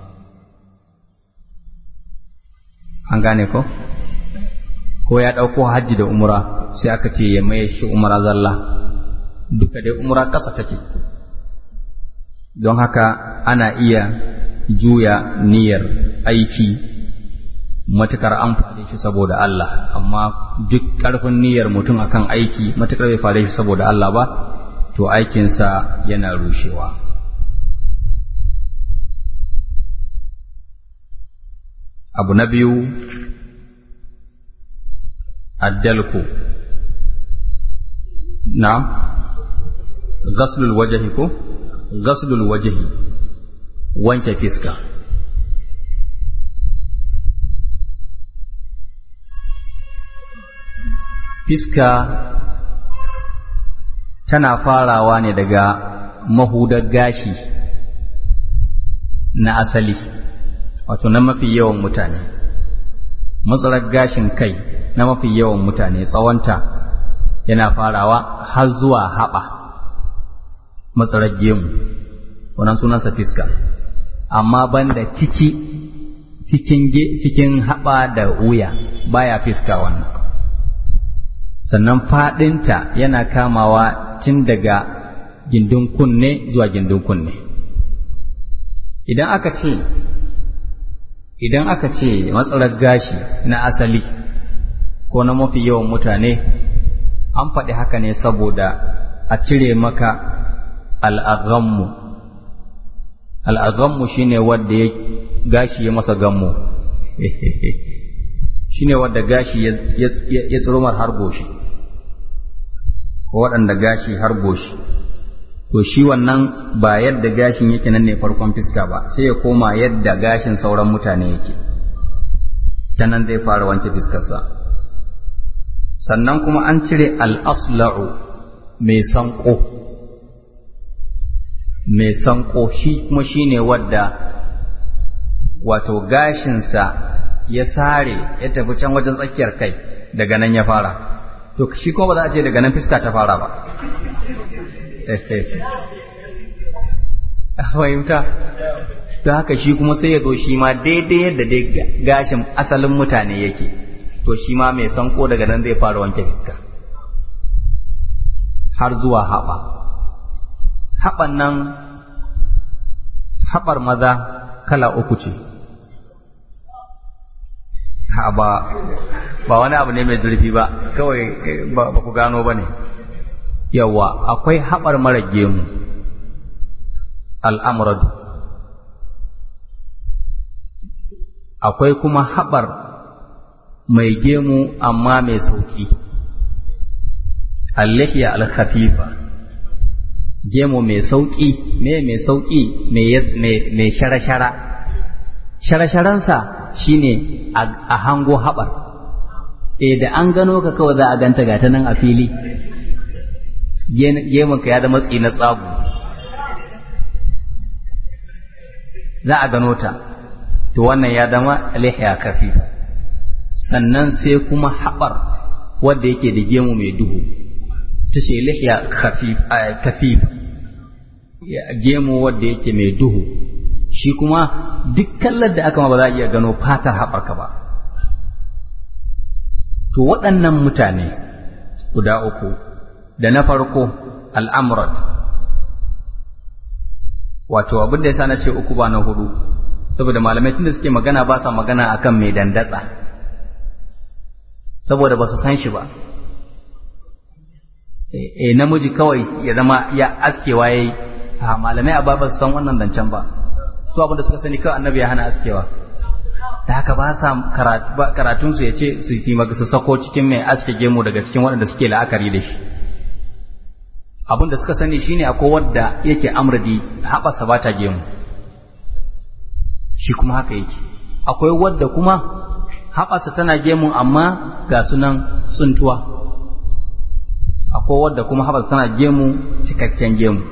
an gane ko ko ya ɗauko hajji da umra sai aka ce ya mai shi umra zalla duka dai umra ƙasa take don haka ana iya juya niyyar aiki matukar an fare shi saboda Allah amma duk ƙarfin niyyar mutum akan aiki matukar bai fare shi saboda Allah ba to aikinsa yana rushewa abu na biyu addalku na ghaslul wajhi ko ghaslul wajhi wanke fiska fiska tana farawa ne daga mahudar gashi na asali wato na mafi yawan mutane matsalar gashin kai na mafi yawan mutane tsawonta yana farawa har zuwa haɓa matsalar gemu wannan sunansa fiska amma banda ciki cikin cikin haɓa da wuya baya fiska wannan sannan faɗinta yana kamawa tun daga gindin kunne zuwa gindin kunne idan aka ce idan aka ce matsalar gashi na asali ko na mafi yawan mutane an faɗi haka ne saboda a cire maka al'aghammu al'aghammu shine wadda ya gashi ya masa gammu shine wadda gashi ya tsirumar har goshi ko waɗanda gashi har goshi to shi wannan ba yadda gashin yake nan ne farkon fiska ba sai ya koma yadda gashin sauran mutane yake ta nan zai fara wanke fiskarsa sannan kuma an cire al'asla'u mai sanko mai sanko shi kuma shi ne wadda wato gashinsa ya sare ya tafi can wajen tsakiyar kai daga nan ya fara to shi kuma ba za a ce daga nan fiska ta fara ba a fahimta don haka shi kuma sai ya zo shi ma daidai yadda dai gashin asalin mutane yake to shi ma mai sanko daga nan zai fara wanke fiska har zuwa haɓa haɓan nan haɓar maza kala uku ce ba ba wani abu ne mai zurfi ba kawai ba ku gano ba ne yawa akwai haɓar mara gemu al'amurad akwai kuma haɓar mai gemu amma mai sauƙi allahiya alkhafifa gemu mai sauƙi me mai sauƙi mai shara-shara shara-sharansa shine a hango haɓar e da an gano ka kawai za a ganta gata nan a fili gemunka ya da matsi na tsagu za a gano ta to wannan ya zama lihiya kafifa sannan sai kuma haɓar wadda yake da gemu mai duhu ta ce lihiya kafifa gemu wadda yake mai duhu shi kuma duk kallar da aka ma ba za a iya gano fatar haɓarka ba to waɗannan mutane guda uku da na farko al'amurat wato abin da ya sa na ce uku ba na hudu saboda malamai tun da suke magana ba sa magana akan mai dandatsa saboda ba su san shi ba e namiji kawai ya zama ya askewa ya yi malamai a ba su san wannan zancen ba su abin da suka sani kawai annabi ya hana askewa da haka ba sa karatunsu ya ce su yi su sako cikin mai aske gemu daga cikin waɗanda suke la'akari da shi abin da suka sani shine akwai wadda yake amradi haɓasa ba ta gemu shi kuma haka yake akwai wadda kuma haɓasa tana gemu amma ga sunan tsuntuwa akwai wadda kuma haɓasa tana gemu cikakken gemu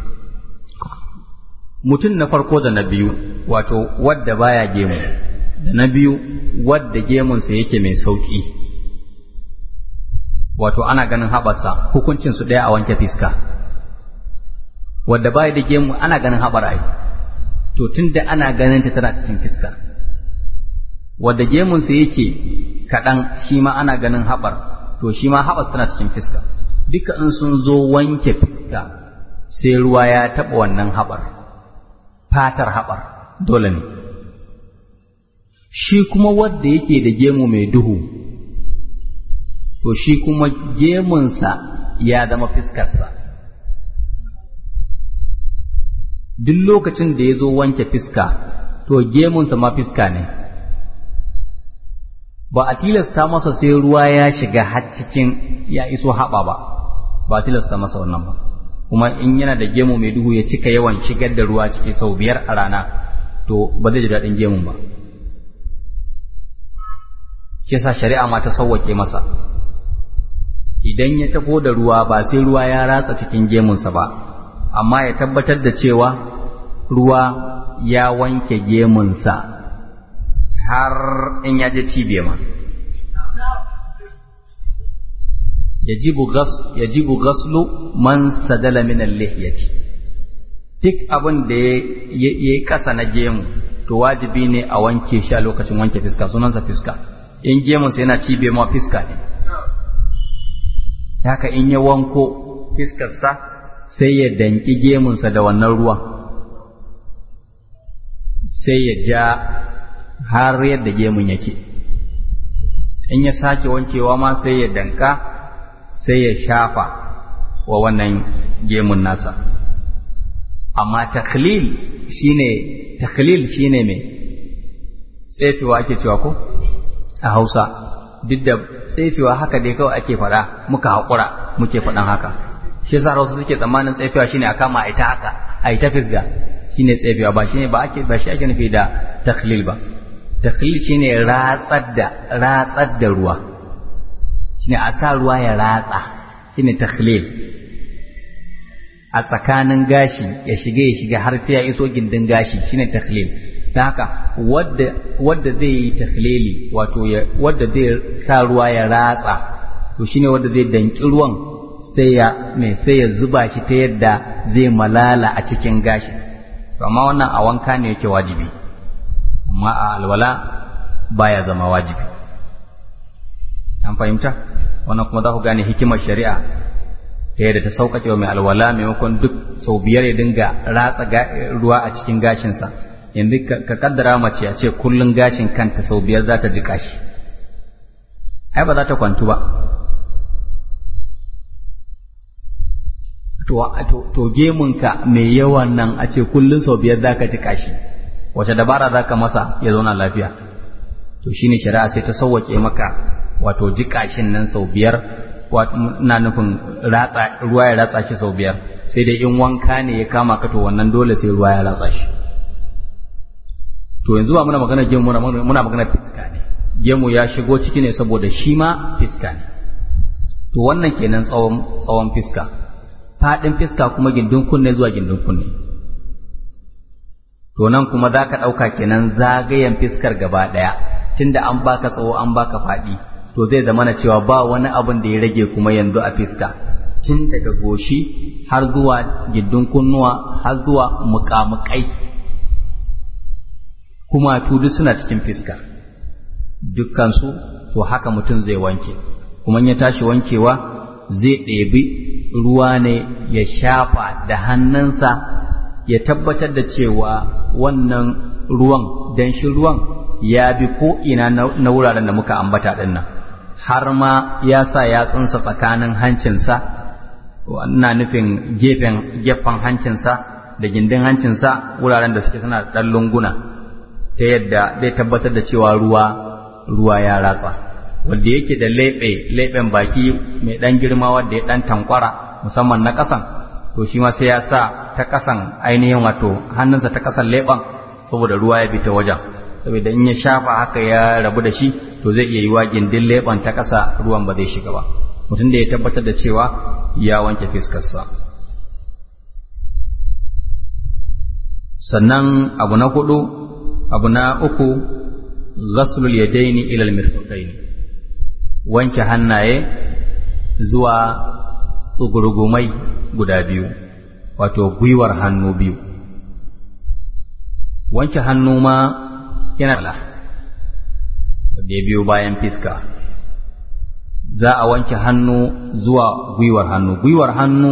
mutum na farko da na biyu wato wadda baya gemu da na biyu wadda gemunsa yake mai sauƙi wato ana ganin haɓarsa hukuncinsu ɗaya a wanke fiska wadda baya da gemu ana ganin haɓar ai to tun da ana ganin ta tana cikin fiska wadda gemunsa yake kaɗan shi ma ana ganin haɓar to shi ma haɓar tana cikin fiska duka in sun zo wanke fiska sai ruwa ya taɓa wannan haɓar fatar haɓar dole ne shi kuma wadda yake da gemu mai duhu to shi kuma gemunsa ya zama fiskarsa duk lokacin da ya zo wanke fiska to gemunsa ma fiska ne ba a tilasta masa sai ruwa ya shiga har cikin ya iso haɓa ba ba a tilasta masa wannan ba kuma in yana da gemu mai duhu ya cika yawan shigar da ruwa ciki sau biyar a rana to ba zai ji daɗin gemun ba shi sa shari'a ma ta sauwake masa idan ya tafo da ruwa ba sai ruwa ya ratsa cikin gemunsa ba amma ya tabbatar da cewa ruwa ya wanke gemunsa har in ya je cibe ma yajibu gaslu man sadala min al-lihyati duk abin da ya yi ƙasa na gemu to wajibi ne a wanke shi a lokacin wanke fiska sunansa fiska in gemunsa yana cibe ma fiska ne haka in ya wanko fiskarsa sai ya danki gemunsa da wannan ruwan sai ya ja har yadda gemun yake in ya sake wankewa ma sai ya danka sai ya shafa wa wannan gemun nasa amma taklil shine taklil shine mai tsefewa ake cewa ko a hausa duk da tsefewa haka dai kawai ake faɗa muka haƙura muke faɗan haka shi yasa wasu suke tsammanin tsefewa shine a kama a ita haka a ita fisga shine tsefewa ba shine ba ake ba shi ake nufi da takhlil ba takhlil shine ratsar da ratsar da ruwa shine a sa ruwa ya ratsa shine takhlil a tsakanin gashi ya shiga ya shiga har sai ya iso gindin gashi shine takhlil ta haka wadda wadda zai yi takhlili wato wadda zai sa ruwa ya ratsa to shine wadda zai danki ruwan sai ya mai sai ya zuba shi ta yadda zai malala a cikin gashi amma wannan a wanka ne yake wajibi amma a alwala baya zama wajibi an fahimta wannan kuma za ku gane hikimar shari'a ta yadda ta sauƙaƙe wa mai alwala maimakon duk sau biyar ya dinga ratsa ruwa a cikin gashinsa yanzu ka kaddara mace a ce kullum gashin kanta sau biyar za ta ji kashi ai ba za ta kwantu ba to gemunka mai yawan nan a ce kullum sau biyar za ka ji kashi wace dabara za ka masa ya zauna lafiya to shine shari'a sai ta sauwaƙe maka wato ji kashin nan sau biyar na nufin ratsa ruwa ya ratsa shi sau biyar sai dai in wanka ne ya kama ka to wannan dole sai ruwa ya ratsa shi to yanzu ba muna magana gemu muna magana fiska ne gemu ya shigo ciki ne saboda shi ma fiska ne to wannan kenan tsawon tsawon fiska faɗin fiska kuma gindin kunne zuwa gindin kunne to nan kuma za ka ɗauka kenan zagayen fiskar gaba ɗaya tunda an baka tsawo an baka faɗi to zai zama na cewa ba wani abin da ya rage kuma yanzu a fiska tun daga goshi har zuwa gindin kunnuwa har zuwa muƙamuƙai kuma duk suna cikin fiska dukkansu to haka mutum zai wanke kuma ya tashi wankewa zai ɗebi ruwa ne ya shafa da hannunsa ya tabbatar da cewa wannan ruwan danshin ruwan ya bi ko ina na wuraren da muka ambata ɗin nan har ma ya sa yatsunsa tsakanin hancinsa ina nufin gefen gefen hancinsa da gindin hancinsa wuraren da suke suna ɗan lunguna ta yadda zai tabbatar da cewa ruwa ruwa ya ratsa wanda yake da leɓe leɓen baki mai ɗan girma wanda ya ɗan tankwara musamman na ƙasan to shi ma sai ya sa ta ƙasan ainihin wato hannunsa ta ƙasan leɓen saboda ruwa ya bi ta wajen saboda in ya shafa haka ya rabu da shi to zai iya yi wa gindin leɓen ta ƙasa ruwan ba zai shiga ba mutum da ya tabbatar da cewa ya wanke fiskarsa sannan abu na hudu abu na uku ghaslul yadaini ila almirfaqaini wanke hannaye zuwa tsugurgumai guda biyu wato gwiwar hannu biyu wanke hannu ma yana da ya biyo bayan fiska za a wanke hannu zuwa gwiwar hannu gwiwar hannu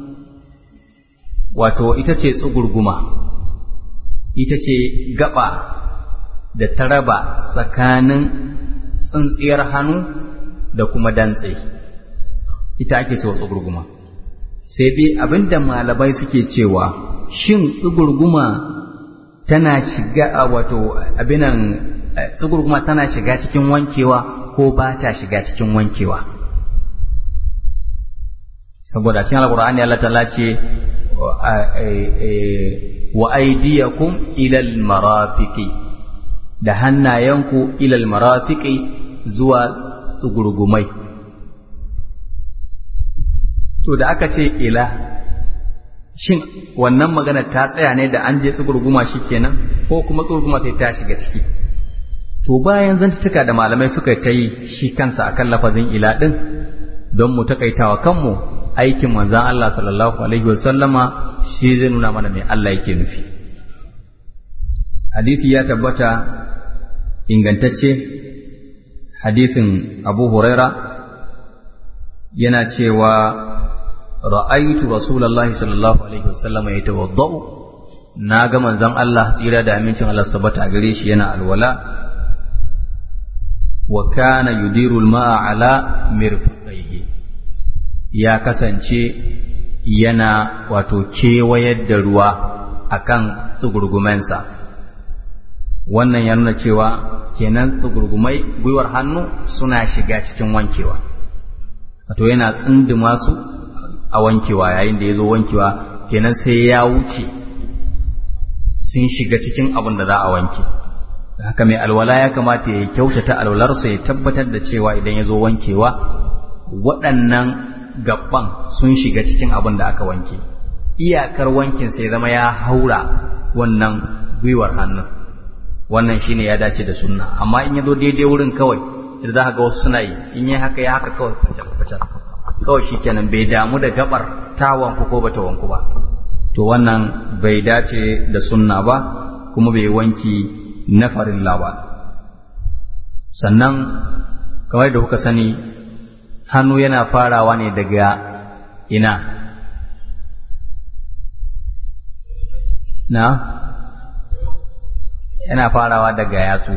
wato ita ce tsugurguma ita ce gaba da ta raba tsakanin tsintsiyar hannu da kuma dantse ita ake cewa tsugurguma sai dai abinda malamai suke cewa shin tsugurguma tana shiga a wato abinan tsugurguma tana shiga cikin wankewa ko ba ta shiga cikin wankewa saboda cikin alkur'ani Allah ta'ala ce wa aydiyakum ilal marafiqi da hannayenku ilal marafiqi zuwa tsugurgumai to da aka ce ila shin wannan magana ta tsaya ne da an je tsugurguma kenan ko kuma tsugurguma sai ta shiga ciki to bayan zantuka da malamai suka ta yi shi kansa akan lafazin ila din don mu takaitawa kanmu aikin manzan Allah sallallahu alaihi wasallama shi zai nuna mana mai Allah yake nufi hadisi ya tabbata ingantacce hadisin Abu Huraira yana cewa ra'aytu rasulullahi sallallahu alaihi wasallama yatawaddau na ga manzon Allah tsira da amincin Allah sabata gare shi yana alwala wa kana yudiru al-ma'a ala mirfaqaihi ya kasance yana wato kewayar da ruwa akan tsugurgumensa wannan ya nuna cewa kenan tsugurgumai gwiwar hannu suna shiga cikin wankewa wato yana tsindima su a wankewa yayin da ya zo wankewa kenan sai ya wuce sun shiga cikin abin da za a wanke haka mai alwala ya kamata ya kyautata alwalarsa ya tabbatar da cewa idan ya zo wankewa waɗannan gaban sun shiga cikin abin da aka wanke iyakar wankin sai zama ya haura wannan gwiwar hannun wannan shine ya dace da sunna amma in ya zo daidai wurin kawai da za ka ga wasu suna yi in yi haka ya haka kawai facar facar kawai shikenan bai damu da gabar ta wanku ko bata wanku ba to wannan bai dace da sunna ba kuma bai wanki na farilla ba sannan kamar da kuka sani hannu yana farawa ne daga ina na yana farawa daga yatsu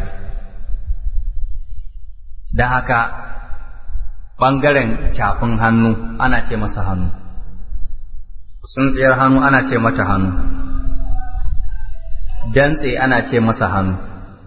da haka ɓangaren cafin hannu ana ce masa hannu tsintsiyar hannu ana ce mata hannu dantse ana ce masa hannu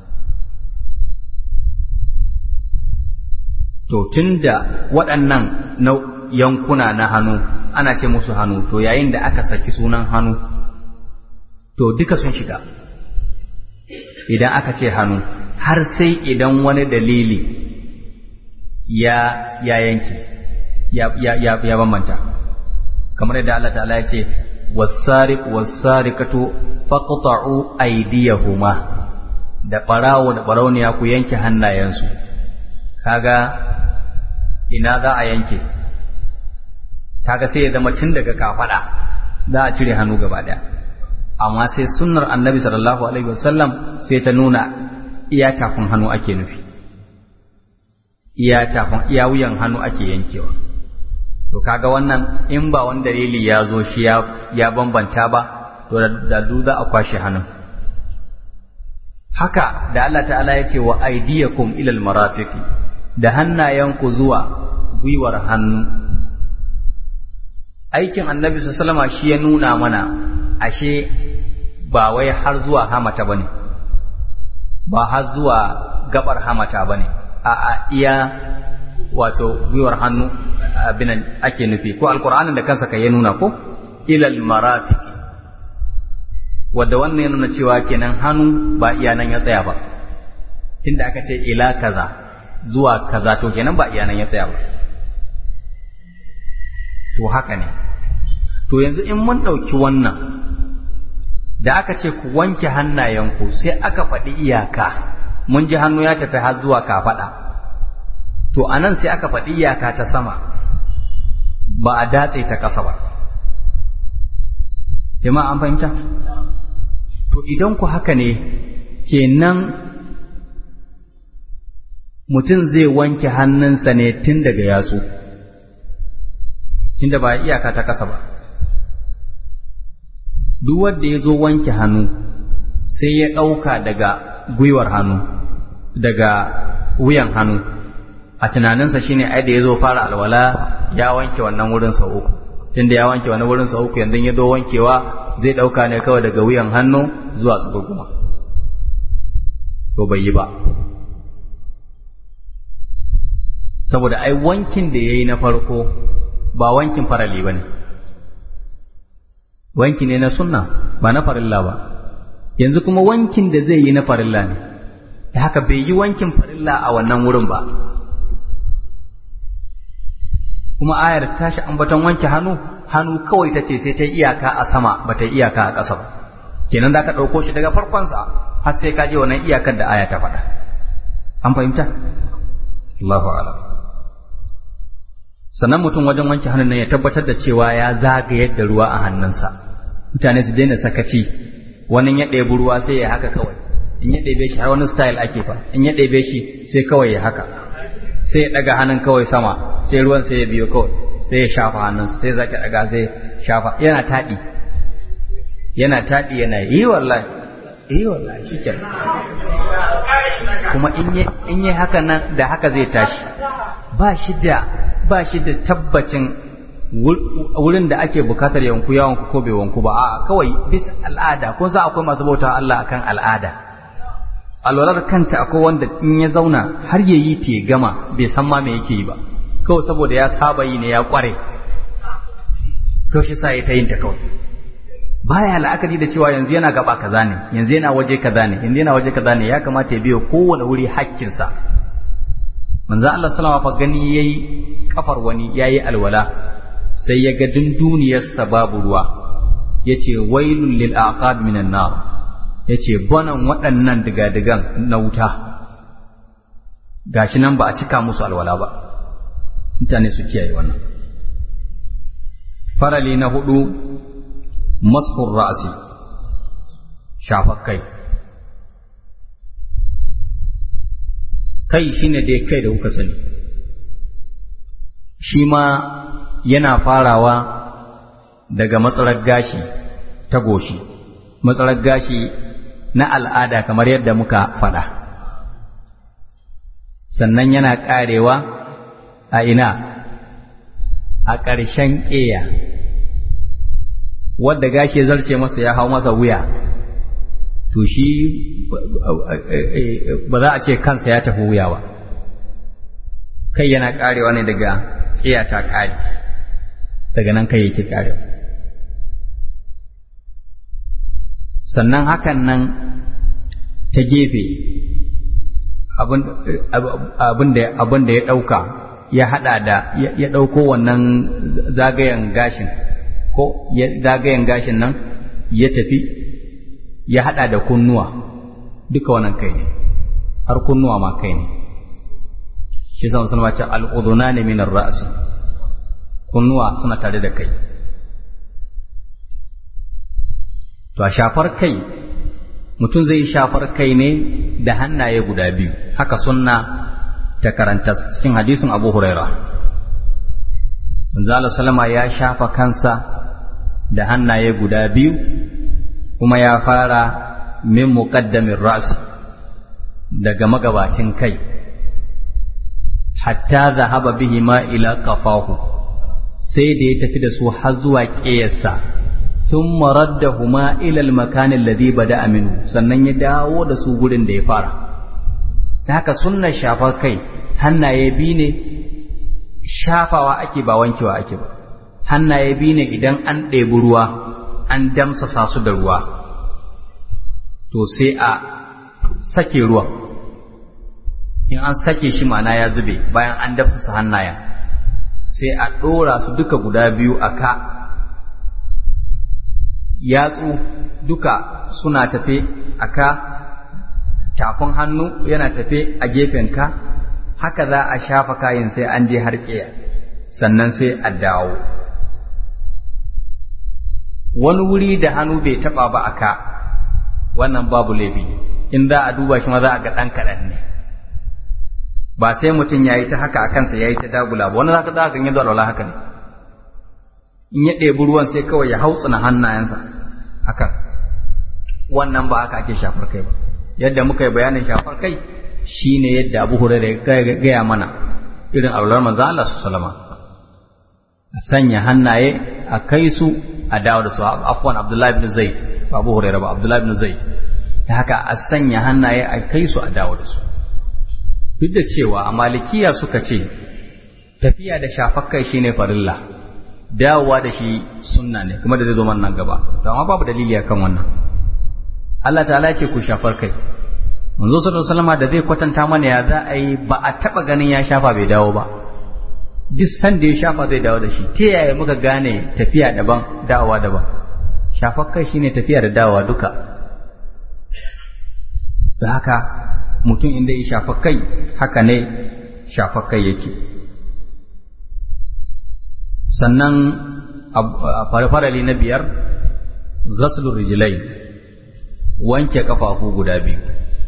to tunda waɗannan yankuna na hannu ana ce musu hannu to yayin da aka saki sunan hannu to duka sun shiga idan aka ce hannu har sai idan wani dalili ya ya yanki ya ya ya, ya bambanta kamar yadda Allah ta'ala ya ce wasariq wasariqatu faqta'u aydiyahuma da barawo da barauniya ku yanke hannayensu kaga ina za a yanke kaga sai ya zama tun daga kafada za a cire hannu gaba daya amma sai sunnar annabi sallallahu alaihi wasallam sai ta nuna iya tafin hannu ake nufi iya tafin iya wuyan hannu ake yankewa to kaga wannan in ba wani dalili ya zo shi ya ya bambanta ba to da du za a kwashe hannun haka da Allah ta'ala ya ce wa aydiyakum ilal marafiqi da hannayenku zuwa gwiwar hannu aikin annabi sallama shi ya nuna mana ashe ba wai har zuwa hamata bane ba har zuwa gabar hamata bane a a iya wato gwiwar hannu abinan ake nufi ko alkur'anin da kansa ka ya nuna ko ilal marafiqi wadda wannan ya nuna cewa kenan hannu ba iya nan ya tsaya ba tunda aka ce ila kaza zuwa kaza to kenan ba iya nan ya tsaya ba to haka ne to yanzu in mun ɗauki wannan da aka ce ku wanke hannayenku sai aka faɗi iyaka mun ji hannu ya tafi har zuwa kafaɗa to a nan sai aka faɗi iyaka ta sama ba a datse ta ƙasa ba jama'a an fahimta to idan ku haka ne kenan mutum zai wanke hannunsa ne tun daga yatsu tunda ba iyaka ta ƙasa ba duk wanda ya zo wanke hannu sai ya ɗauka daga gwiwar hannu daga wuyan hannu a tunaninsa shine ai da ya zo fara alwala ya wanke wannan wurin sau uku tunda ya wanke wannan wurin sau uku yanzu ya zo wankewa zai ɗauka ne kawai daga wuyan hannu zuwa tsugurguma to bai yi ba saboda ai wankin da ya yi na farko ba wankin farali ba ne wanki ne na sunna ba na farilla ba yanzu kuma wankin da zai yi na farilla ne da haka bai yi wankin farilla a wannan wurin ba kuma ayar tashi ambaton wanke hannu hannu kawai ta ce sai ta iyaka a sama ba ta iyaka a ƙasa ba kenan za ka ɗauko shi daga farkonsa har sai ka je wannan iyakar da aya ta faɗa an fahimta Allahu a'lam sannan mutum wajen wanke hannun nan ya tabbatar da cewa ya zagayar da ruwa a hannunsa mutane su daina sakaci wani ya ɗebi ruwa sai ya haka kawai in ya ɗebe shi har wani style ake fa in ya ɗebe shi sai kawai ya haka sai ya ɗaga hannun kawai sama sai ruwan sai ya biyo kawai sai ya shafa hannunsa sai zaki ɗaga sai shafa yana taɗi yana taɗi yana yi wallahi yi wallahi shi kuma in yi haka nan da haka zai tashi ba shi da ba shi da tabbacin wurin da ake bukatar yanku ya wanku ko bai wanku ba a kawai bisa al'ada kun san akwai masu bauta Allah akan al'ada alwalar kanta akwai wanda in ya zauna har ya yi ta gama bai san ma me yake yi ba kawai saboda ya saba yi ne ya kware kawai shi sa ya ta yin ta kawai baya la'akari da cewa yanzu yana gaba kaza ne yanzu yana waje kaza ne yanzu yana waje kaza ne ya kamata ya biyo kowane wuri hakkinsa manzo Allah sallama fa gani yayi kafar wani yayi alwala sai ya ga dunduniyarsa babu ruwa yace wailul lil aqab minan nar yace bonan waɗannan digadigan na wuta gashi nan ba a cika musu alwala ba mutane su kiyaye wannan farali na hudu masfur ra'asi shafar kai kai shine dai kai da kuka sani shi ma yana farawa daga matsalar gashi ta goshi matsalar gashi na al'ada kamar yadda muka faɗa sannan yana ƙarewa a ina a ƙarshen ƙeya wadda gashi zarce masa ya hau masa wuya to shi ba za a ce kansa ya tafi wuya ba kai yana ƙarewa ne daga ƙeya ta ƙare daga nan kai yake ƙarewa sannan hakan nan ta gefe abin da ya ɗauka ya haɗa da ya ɗauko wannan zagayen gashin ko zagayen gashin nan ya tafi ya haɗa da kunnuwa duka wannan kai ne har kunnuwa ma kai ne shi zama sun ce al'uduna ne minar ra'asi kunnuwa suna tare da kai to a shafar kai mutum zai shafar kai ne da hannaye guda biyu haka sunna ta karanta cikin hadisin abu huraira manzo salama ya shafa kansa da hannaye guda biyu kuma ya fara min muqaddamin ras daga magabacin kai hatta zahaba bihi ma ila qafahu sai da ya tafi da su har zuwa ƙeyarsa ثم ردهما إلى المكان الذي بدأ منه sannan ya dawo da su gurin da ya fara ta haka sunnar shafar kai hannaye bi ne shafawa ake ba wankewa ake ba hannaye bi ne idan an ɗebi ruwa an damsasa su da ruwa to sai a sake ruwan in an sake shi ma'ana ya zube bayan an damsasa hannayen sai a ɗora su duka guda biyu a ka yatsu duka suna tafe a ka tafin hannu yana tafe a gefenka haka za a shafa kayan sai an je har ƙiya sannan sai a dawo wani wuri da hannu bai taɓa ba a ka wannan babu laifi in za a duba shi ma za a ga ɗan kaɗan ne ba sai mutum ya yi ta haka a kansa ya yi ta dagula ba wani za ka za ka yi alwala haka ne in ya ɗebi ruwan sai kawai ya hautsina hannayensa hakan wannan ba haka ake shafar kai ba yadda muka yi bayanin shafar kai shine yadda Abu Hurairah ya gaya mana irin alwalar manzo Allah su salama a sanya hannaye a kai su a dawo da su afwan Abdullahi ibn Zaid ba Abu Hurairah ba Abdullahi ibn Zaid ta haka a sanya hannaye a kai su a dawo da su duk da cewa a malikiya suka ce tafiya da shafar kai shine farilla dawowa da shi sunna ne kuma da zai zo man nan gaba to amma babu dalili akan wannan Allah ta'ala ce ku shafar kai manzo sallallahu alaihi wasallam da zai kwatanta mana ya za a yi ba a taba ganin ya shafa bai dawo ba duk san da ya shafa zai dawo da shi ta yaya muka gane tafiya daban dawowa daban shafar kai shine tafiya da dawowa duka da haka mutum inda ya shafa kai haka ne shafa kai yake sannan a farali na biyar ghaslur rijlai wanke kafafu guda biyu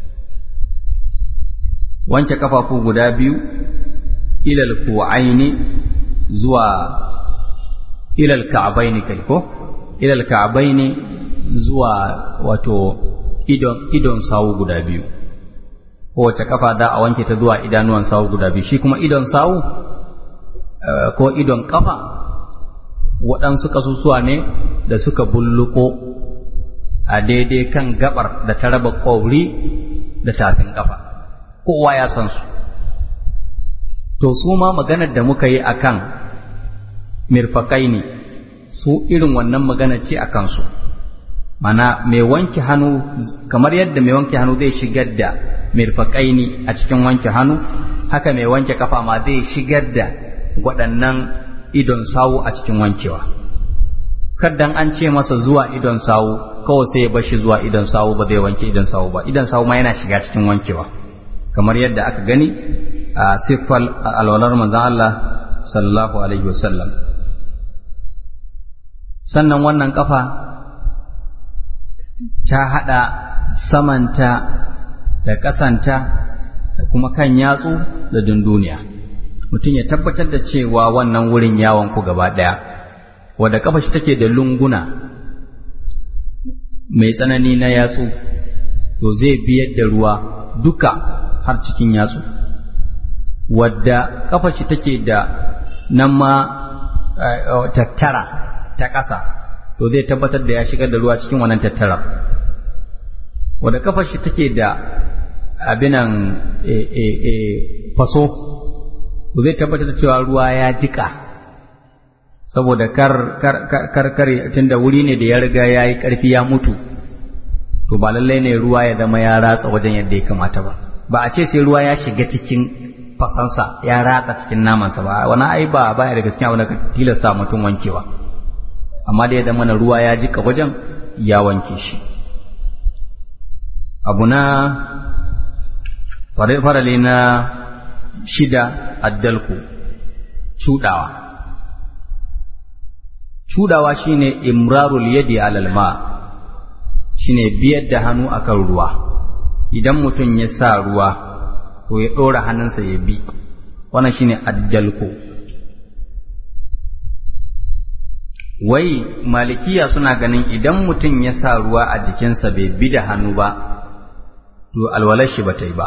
wanke kafafu guda biyu ilal ku'aini zuwa ilal ka'baini kai ko ilal ka'baini zuwa wato idon idon sawu guda biyu kowace kafa da a wanke ta zuwa idanuwan sawu guda biyu shi kuma idon sawu ko idon kafa waɗansu kasusuwa ne da suka bulluko a daidai kan gabar da ta raba ƙauri da tafin kafa kowa ya san su to su ma maganar da muka yi a kan mirfaƙai ne su irin wannan magana ce a kansu mana mai wanke hannu kamar yadda mai wanke hannu zai shigar da mirfaƙaini a cikin wanke hannu haka mai wanke kafa ma zai shigar da waɗannan idon sawu a cikin wankewa kaddan an ce masa zuwa idon sawu kawai sai ya bar shi zuwa idon sawu ba zai wanke idon sawu ba idon sawu ma yana shiga cikin wankewa kamar yadda aka gani a siffar alwalar manzon Allah sallallahu alaihi wasallam sannan wannan kafa ta haɗa samanta da ƙasanta da kuma kan yatsu da dunduniya mutum ya tabbatar da cewa wannan wurin yawon ku gaba ɗaya wadda kafa shi take da lunguna mai tsanani na yatsu to zai biyar da ruwa duka har cikin yatsu wadda kafa shi take da nan ma tattara ta ƙasa to zai tabbatar da ya shigar da ruwa cikin wannan tattara wadda kafar shi take da abinan faso to zai tabbatar da cewa ruwa ya jika saboda kar kar kar kar tunda wuri ne da ya riga ya yi ƙarfi ya mutu to ba lallai ne ruwa ya zama ya ratsa wajen yadda ya kamata ba ba a ce sai ruwa ya shiga cikin fasansa ya ratsa cikin namansa ba wani ai ba baya da gaskiya wanda ka tilasta mutum wankewa amma da ya zama na ruwa ya jika wajen ya wanke shi abu na farale na shida addalku cudawa cudawa shine imrarul yadi alal ma shine biyar da hannu akan ruwa idan mutum ya sa ruwa to ya ɗora hannunsa ya bi wannan shine addalku wai malikiya suna ganin idan mutum ya sa ruwa a jikinsa bai bi da hannu ba to alwalar shi ba ta yi ba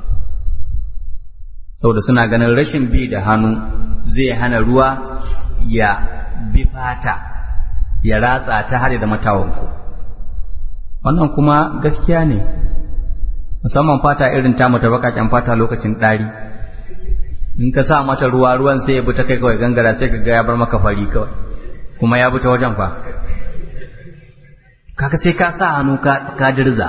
saboda suna ganin rashin bi da hannu zai hana ruwa ya bi fata ya ratsa ta har da matawanku wannan kuma gaskiya ne musamman fata irin tamu ta bakaken fata lokacin ɗari in ka sa mata ruwa ruwan sai ya bi ta kai kawai gangara sai ka ga ya bar maka fari kawai kuma ya bi ta wajen fa kaga sai ka sa hannu ka ka dirza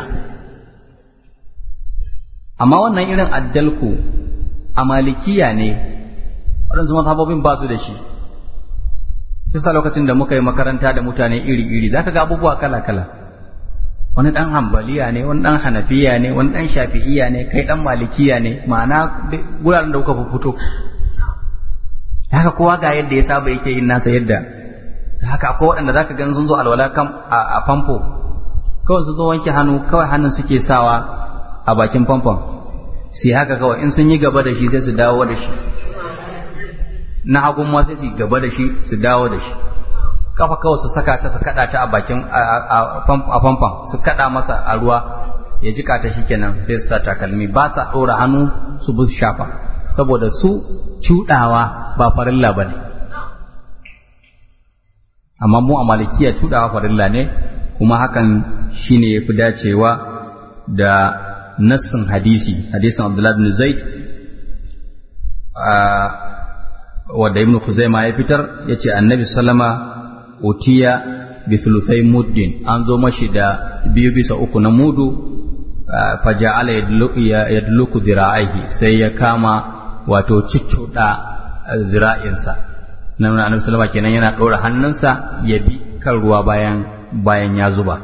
amma wannan irin addalku a malikiya ne waɗansu mazhabobin ba su da shi yasa lokacin da muka yi makaranta da mutane iri-iri za ka ga abubuwa kala-kala wani ɗan hambaliya ne wani ɗan hanafiya ne wani ɗan shafi'iya ne kai ɗan malikiya ne ma'ana wuraren da kuka fito haka kowa ga yadda ya saba yake yin nasa yadda haka akwai waɗanda za ka gan sun zo alwala kam a famfo kawai sun zo wanke hannu kawai hannun suke sawa a bakin famfon sai haka kawai in sun yi gaba da shi sai su dawo da shi na hagun ma sai su gaba da shi su dawo da shi kafa kawai su saka ta su kada ta a bakin a famfon su kada masa a ruwa ya jika ta shikenan sai su sa takalmi ba sa ɗora hannu su bi shafa saboda su cuɗawa ba farilla ba ne amma mu a malikiya cuɗawa farilla ne kuma hakan shine ya fi dacewa da nassin hadisi hadisin abdullahi bin zaid wadda ibn Khuzaima ya fitar yace annabi sallama utiya bi thuluthai muddin an zo mashi da biyu bisa uku na mudu faja'ala yadluku zira'ihi sai ya kama wato ciccuda zira'insa nan annabi sallama kenan yana ɗora hannunsa ya bi kan ruwa bayan bayan ya zuba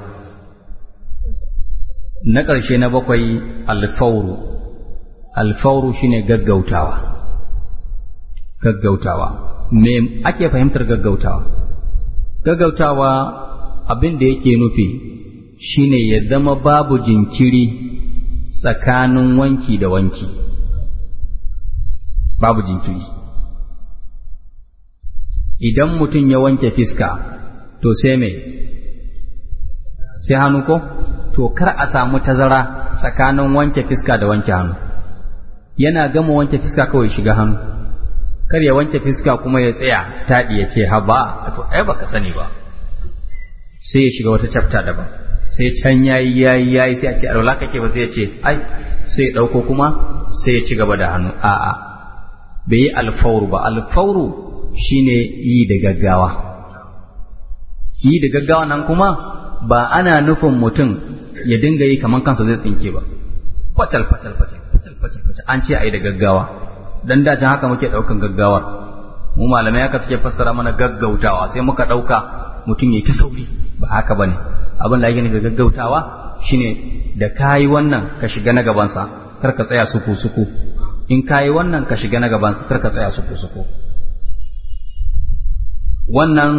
na ƙarshe na bakwai alfauru alfauru shine gaggautawa gaggautawa me ake fahimtar gaggautawa gaggautawa abin da yake nufi shine ya zama babu jinkiri tsakanin wanki da wanki babu jinkiri idan mutum ya wanke fiska to sai me sai hannu ko to kar a samu tazara tsakanin wanke fiska da wanke hannu yana gama wanke fiska kawai shiga hannu kar ya wanke fiska kuma ya tsaya taɗi ya ce haba to ai baka sani ba sai ya shiga wata chapter daban sai can yayi yayi yayi sai a ce alwala kake ba sai ya ce ai sai ya ɗauko kuma sai ya ci gaba da hannu a'a bai yi alfauru ba alfauru shine yi da gaggawa yi da gaggawa nan kuma ba ana nufin mutum ya dinga yi kamar kansa zai tsinke ba facal facal facal facal facal facal an ce a yi da gaggawa dan da haka muke ɗaukan gaggawar mu malamai haka suke fassara mana gaggautawa sai muka ɗauka mutum ya ta sauri ba haka bane abin da ake nufi gaggautawa shine da kayi wannan ka shiga na gabansa kar ka tsaya suku suku in kayi wannan ka shiga na gabansa kar ka tsaya suku suku wannan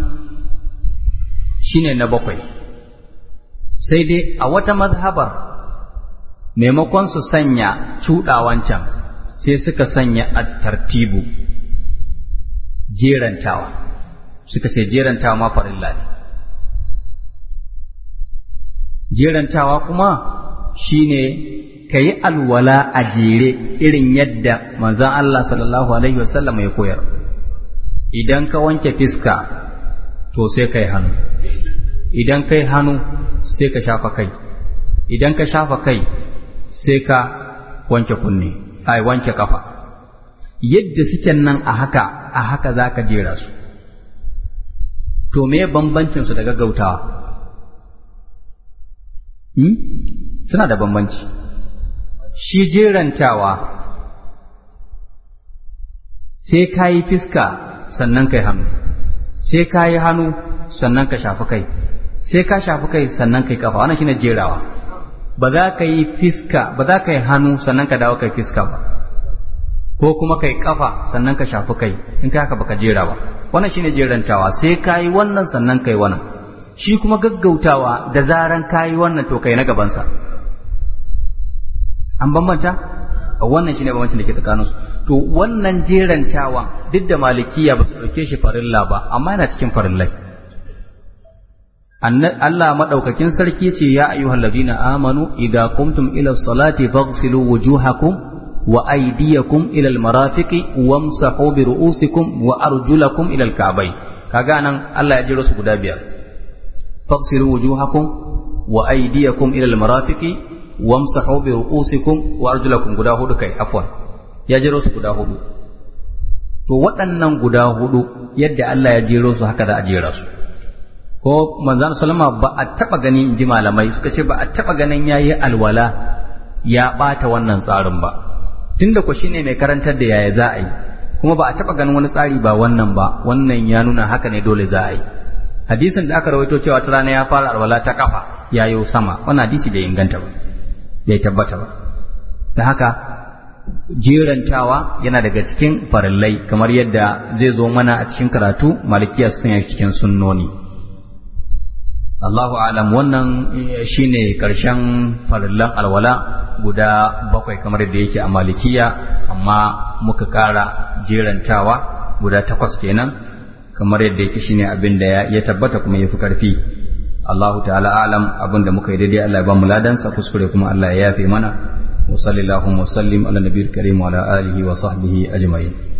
shine na bakwai sai dai a wata mazhabar maimakon su sanya cuɗawancan sai suka sanya at-tartibu jerantawa suka ce jerantawa ma farilla ne jerantawa kuma shine ka yi alwala a jere irin yadda manzon Allah sallallahu alaihi wasallam ya koyar idan ka wanke fiska to sai ka yi hannu idan ka yi hannu sai ka shafa kai idan ka shafa kai sai ka wanke kunne ai wanke kafa yadda suke nan a haka a haka za ka jera su to me bambancin su da gaggautawa hmm? suna da bambanci shi jerantawa sai ka yi fiska sannan ka yi hannu sai ka yi hannu sannan ka shafi kai sai ka shafi kai sannan ka yi kafa wannan shine jerawa ba za ka yi fiska ba za ka yi hannu sannan ka dawo ka yi fiska ba ko kuma ka yi kafa sannan ka shafi kai in ka haka baka jera ba wannan shine jerantawa sai ka yi wannan sannan ka yi wannan shi kuma gaggautawa da zaran ka yi wannan to kai na gabansa an bambanta wannan shine bambancin da ke tsakaninsu to wannan jerantawan duk da malikiya ba su ɗauke shi farilla ba amma yana cikin farillai Allah madaukakin sarki ce ya ayyuhal ladina amanu idza qumtum ila salati faghsilu wujuhakum wa aydiyakum ila almarafiqi wamsahu bi ru'usikum wa arjulakum ila alka'bayn kaga nan Allah ya jiro su guda biyar faghsilu wujuhakum wa aydiyakum ila almarafiqi wamsahu bi ru'usikum wa arjulakum guda hudu kai afwan ya jero su guda hudu to waɗannan guda hudu yadda Allah ya jero su haka da a jera su ko manzon sallama ba a taba gani inji malamai suka ce ba a taba ganin yayi alwala ya bata wannan tsarin ba tunda ko shine mai karantar da yaya za a yi kuma ba a taba ganin wani tsari ba wannan ba wannan ya nuna haka ne dole za a yi hadisin da aka rawaito cewa ta rana ya fara alwala ta kafa yayo sama wannan hadisi bai inganta ba bai tabbata ba da haka jerantawa yana daga cikin farillai kamar yadda zai zo mana a cikin karatu malikiya su sanya cikin sunnoni Allahu alam wannan shine karshen farillan alwala guda bakwai kamar yadda yake a malikiya amma muka kara jerantawa guda takwas kenan kamar yadda yake shine abin da ya tabbata kuma ya fi karfi Allahu ta'ala alam abin da muka yi daidai Allah ya ba mu ladansa kuskure kuma Allah ya yafe mana وصلى اللهم وسلم على النبي الكريم وعلى آله وصحبه أجمعين